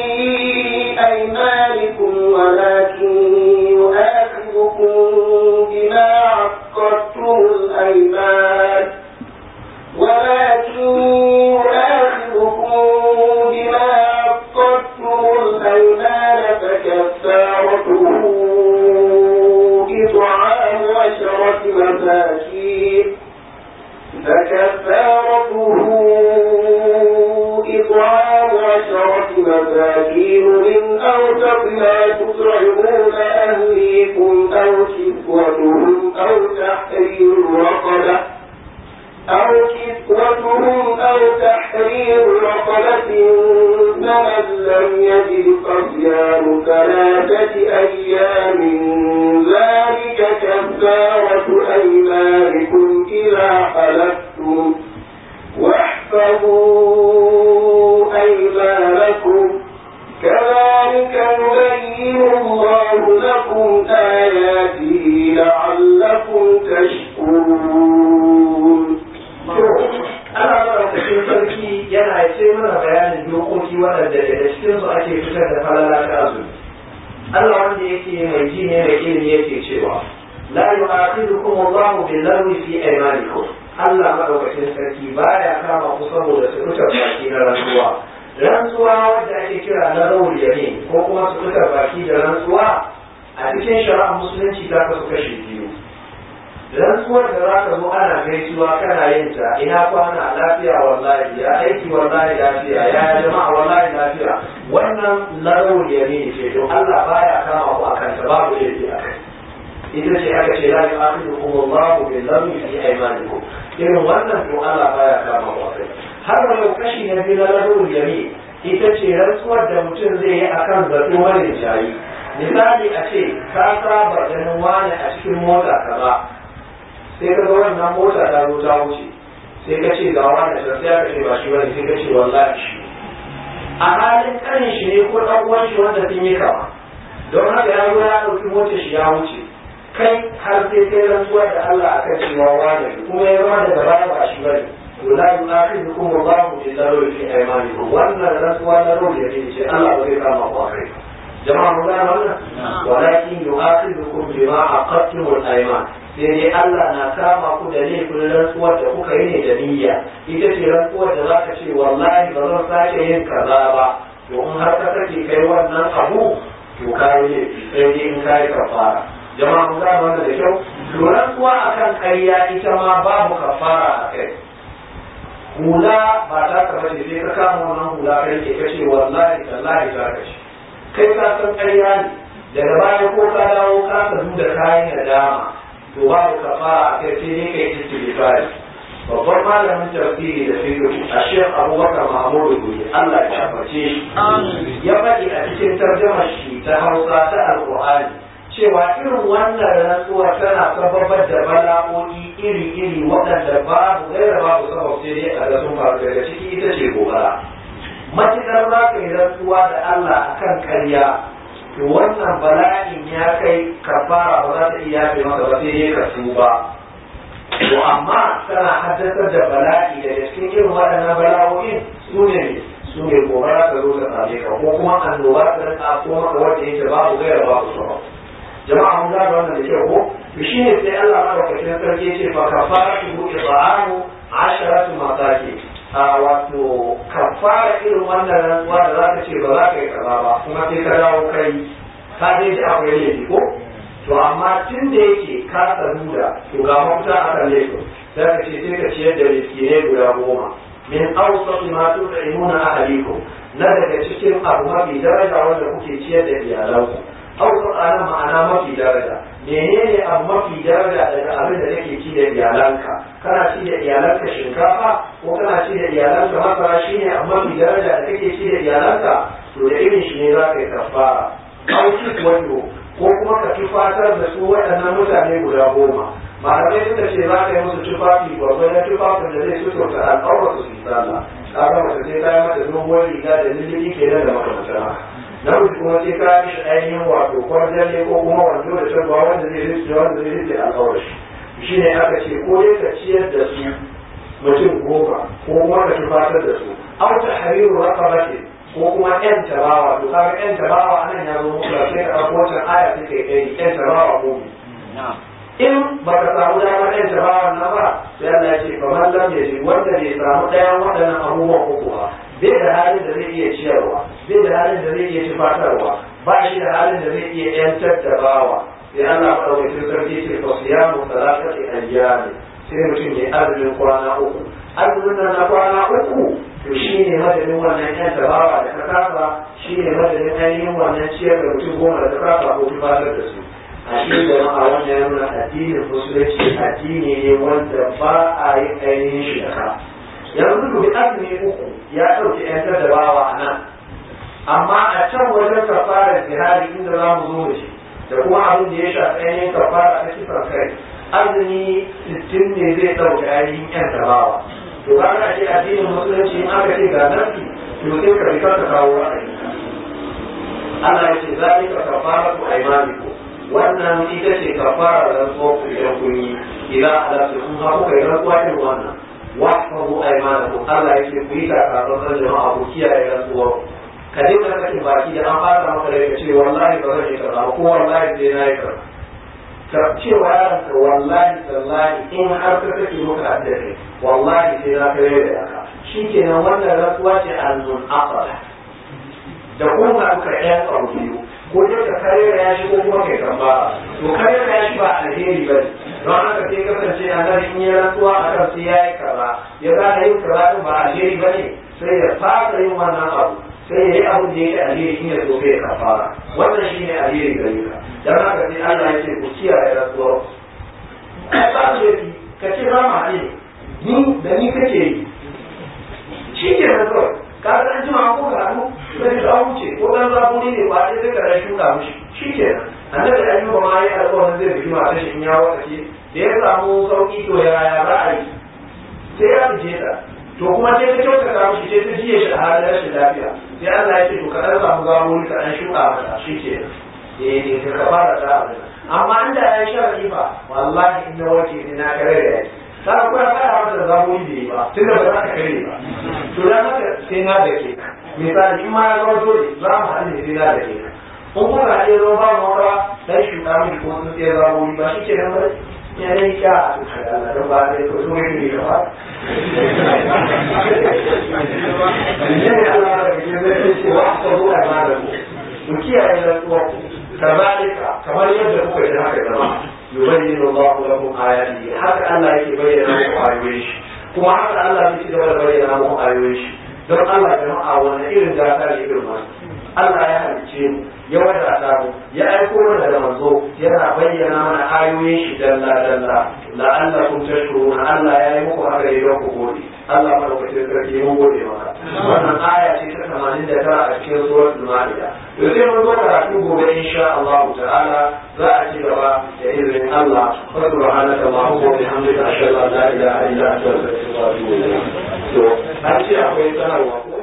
أيمانكم ولكن يؤاخذكم بما عقدتم الأيمان ولكن يؤاخذكم بما عقدتم الأيمان فكفارته إطعام عشرة مساكين فكفارته إطعام عشرة مساكين من أوسط ما تطعمون أهليكم أو كسوتهم أو تحرير رقبة أو كسوتهم أو تحرير رقبة فمن لم يجد فصيام ثلاثة أيام ذلك كفارة أيمانكم إذا حلفتم واحفظوا أيمانكم كذلك يبين الله لكم آياته لعلكم تشكرون ana maɗaukakin sarki yana ce mana bayanin dokoki waɗanda daga cikin su ake fitar da falala ta azumi Allah wanda yake mai ji ne mai ilimi yake cewa la yu'akhidukum Allahu bil lagwi fi aymanikum Allah maɗaukakin sarki baya kama ku saboda su fitar baki na rantsuwa rantsuwa wadda ake kira na rawul yamin ko kuma su fitar baki da rantsuwa a cikin shari'ar musulunci ta kasu kashi biyu rantsuwar da za ka zo ana gaisuwa kana yin ta ina kwana lafiya wallahi ya aiki wallahi lafiya ya jama'a wallahi lafiya wannan larau yamin ce to Allah baya kama ku akan ta babu laifi a kai ita ce aka ce la yu'akhidukum Allahu bil ladhi fi aymanikum irin wannan to Allah baya kama ku akai har yau kashi na biyu na larau yamin ita ce rantsuwar da mutum zai yi akan zato mara jayi misali a ce ka saba ganin wani a cikin mota kaza sai ka ga wannan mota ta zo ta wuce sai ka ce ga wani sai sai ka ce ba shi bane sai ka ce wallahi shi a halin kanin shi ne ko dan uwan shi wanda sun yi kama don haka ya zo ya dauki motar shi ya wuce kai har sai kai rantsuwa da Allah akan cewa wani kuma ya zama daga baya ba shi bane to la yu'akhidukum Allahu bil lagwi fi aymanikum wannan rantsuwa na ruhi ne ce Allah ba zai kama ku akai jama'a mun gane wannan walakin yu'akhidukum bima aqadtumul ayman sai dai Allah na kama ku da laifin rantsuwar da kuka yi ne da niyya ita ce rantsuwar da zaka ce wallahi ba zan sake yin kaza ba to in har ka sake kai wannan abu to ka yi laifi sai dai in ka yi kafara jama'a mun gane wannan da kyau to rantsuwa akan ƙarya ita ma babu kafara a kai hula ba ta kama ce sai ka kama wannan hula kai ke kace wallahi tallahi za ka ci kai ka san ƙarya ne daga baya ko ka dawo ka sadu da kayan nadama to babu kafara a kai sai dai kai istighfari babban malamin tafsiri da fiqh a Sheikh Abubakar Mahmud Guri Allah ya shafarce shi ya faɗi a cikin tarjumar shi ta Hausa ta Alƙur'ani cewa irin wannan rantsuwa tana sababar da bala'o'i iri-iri waɗanda babu gaira babu sabab sai dai a ga sun faru daga ciki ita ce gobara matuƙar za ka yi rantsuwa da Allah akan ƙarya to wannan bala'in ya kai kafara ba za ta iya yafe maka ba sai dai ka tuba to amma tana haddasar da bala'i daga cikin irin waɗannan bala'o'in su ne su ne gobara ta zo ta same ka ko kuma annoba ta rinka ko maka wanda yake babu gaira babu sabab jama'a mun gane wannan da kyau ko to shine sai Allah madaukakin sarki ya ce fa kafaratu it'amu asharatu masakin a wato kafara irin wannan rantsuwa da za ka ce ba za ka yi kaza ba kuma sai ka dawo kai ka dai ji akwai laifi ko to amma tun da yake ka sanu da to ga mafita a kan laifin sai ka ce sai ka ciyar da miskinai guda goma min awsat ma tut'imuna ahlikum na daga cikin abu mafi daraja wanda kuke ciyar da iyalanku awsat ana ma'ana mafi daraja menene abu mafi daraja daga abin da kake ci da iyalanka kana ci da iyalanka shinkafa ko kana ci da iyalanka masara shine abu mafi daraja da kake ci da iyalanka to da irin shi ne za ka yi kafara auki wato ko kuma ka tufatar da su waɗannan mutane guda goma malamai suka ce za ka yi musu tufafi gwargwadon tufafin da zai suturta al'aura su yi sallah kaga mace sai ka yi mata doguwar riga da lulluɓi kenan da makamantan haka namiji kuma sai ka yi shi ainihin wato kwarjalle ko kuma wando da tabbawa wanda zai rufe wanda zai rufe al'aura shi shi ne aka ce ko dai ka ciyar da su mutum goma ko kuma ka tufatar da su aw tahriru raqabati ko kuma yan tabawa to kaga yan tabawa anan ya zo muku sai ka dauko wannan aya take kai yan tabawa mu in baka samu damar yan tabawa na ba sai Allah ya ce fa man lam yaji wanda bai samu ɗayan waɗannan abubuwan uku ba bai da halin da zai iya ciyarwa bai da halin da zai iya tufatarwa ba shi da halin da zai iya yantar da bawa sai Allah madaukakin sarki ce fa siyamu salatati ayyami sai mutum ya azumin kwana uku azumin nan na kwana uku to shi ne madadin wannan yan tabawa da ka kafa shi ne madadin ainihin wannan ciyar da mutum goma da ka kafa ko tufatar da su a shi jama'a wannan ya nuna addinin musulunci addini ne wanda ba a yi ainihin shi da ka yanzu dubi azumi uku ya ɗauki yan tabawa a nan amma a can wajen kafarar jihari inda za mu zo da shi da kuma abin da ya shafi ainihin kafara ta kisan kai azumi sittin ne zai ɗauki ainihin yan tabawa to ba ka ce addinin musulunci in aka ce ga nafi to sai ka rika ka kawo ra'ayi Allah ya ce zalika kafaratu aymanikum wannan ita ce kafara rantsuwar ku idan kun yi idan halatu kun ha kuka yi rantsuwa irin wannan wahfazu aymanakum Allah ya ce ku yi takatsantsan jama'a ku kiyaye rantsuwar ka dinga sakin baki da an fara maka da ce wallahi ba zan yi kaza ko wallahi sai na yi kaza ka cewa yaranka wallahi tallahi in har ka kake muka hadda kai wallahi sai na kai da yaka shikenan wannan rantsuwa ce annun aqala da kuma ka ɗayan abu biyu ko dai ka kare ya shi ko kuma kai kamba to kare ya shi ba alheri ba ne don haka sai kasance a nan in yi rantsuwa a kan sai ya yi kaza ya gane yin kaza din ba alheri ba ne sai ya fasa yin wannan abu sai ya yi abin da yake alheri shi ne so sai ya kafara wannan shi ne alheri gare ka don haka sai Allah ya ce ku kiyaye rantsuwar ba su yafi ka ce ba ma ne ni da ni kake yi shi ke rantsuwar ka ga an jima ko ga hannu sai da an wuce ko dan zaburi ne ba sai ka rashin shuka mishi shi ke annabi ayyuba ma ya alƙawarin zai biki mata shi in ya wakace da ya samu sauki to ya ya za a yi sai ya fice ta to kuma sai ta kyautata mishi sai ta jiye shi a halin rashin lafiya sai Allah ya ce to ka ɗan samu zaburi ka ɗan shuka mata shi ke eh ka fara ta abin amma inda ya sha riba wallahi in na wace sai na kare da yaki ta kuma ya fara mata zaburi da yi ba tunda ba za ka kare ba to dan haka sai na da ke misali in ma ya zama dole za mu haɗu ne sai na da ke in kuma haɗe zo ba mu wata dan shuka miki ko sun tsaye zaburi ba shi ke nan ba ya yi kya a cikin Allah don ba dai ko so ne ka ba ne Allah da ke zai ce wa ka zo a ma da ku ku kiyaye rantsuwa كذلك كما يبدأ كوكا إلى هكذا جماعة يبين الله لكم آياته حتى الله يبين لكم آيويش كما حتى الله يبين يبين لكم آيويش don Allah jama'a wani irin gata ne irin masu Allah ya halicce mu ya wadata mu ya aiko mana da manzo yana bayyana mana ayoyin shi dalla dalla la'allakum tashkuruna Allah ya yi muku haka ne don ku gode Allah madaukakin sarki mun gode maka wannan aya ce ta 89 a cikin suratul maida to sai mun zo karatu gobe insha Allah ta'ala za a ci gaba da izinin Allah wa subhanaka allahumma wa bihamdika ashhadu an la ilaha illa anta astaghfiruka wa atubu ilayk to an ce akwai sanarwa ko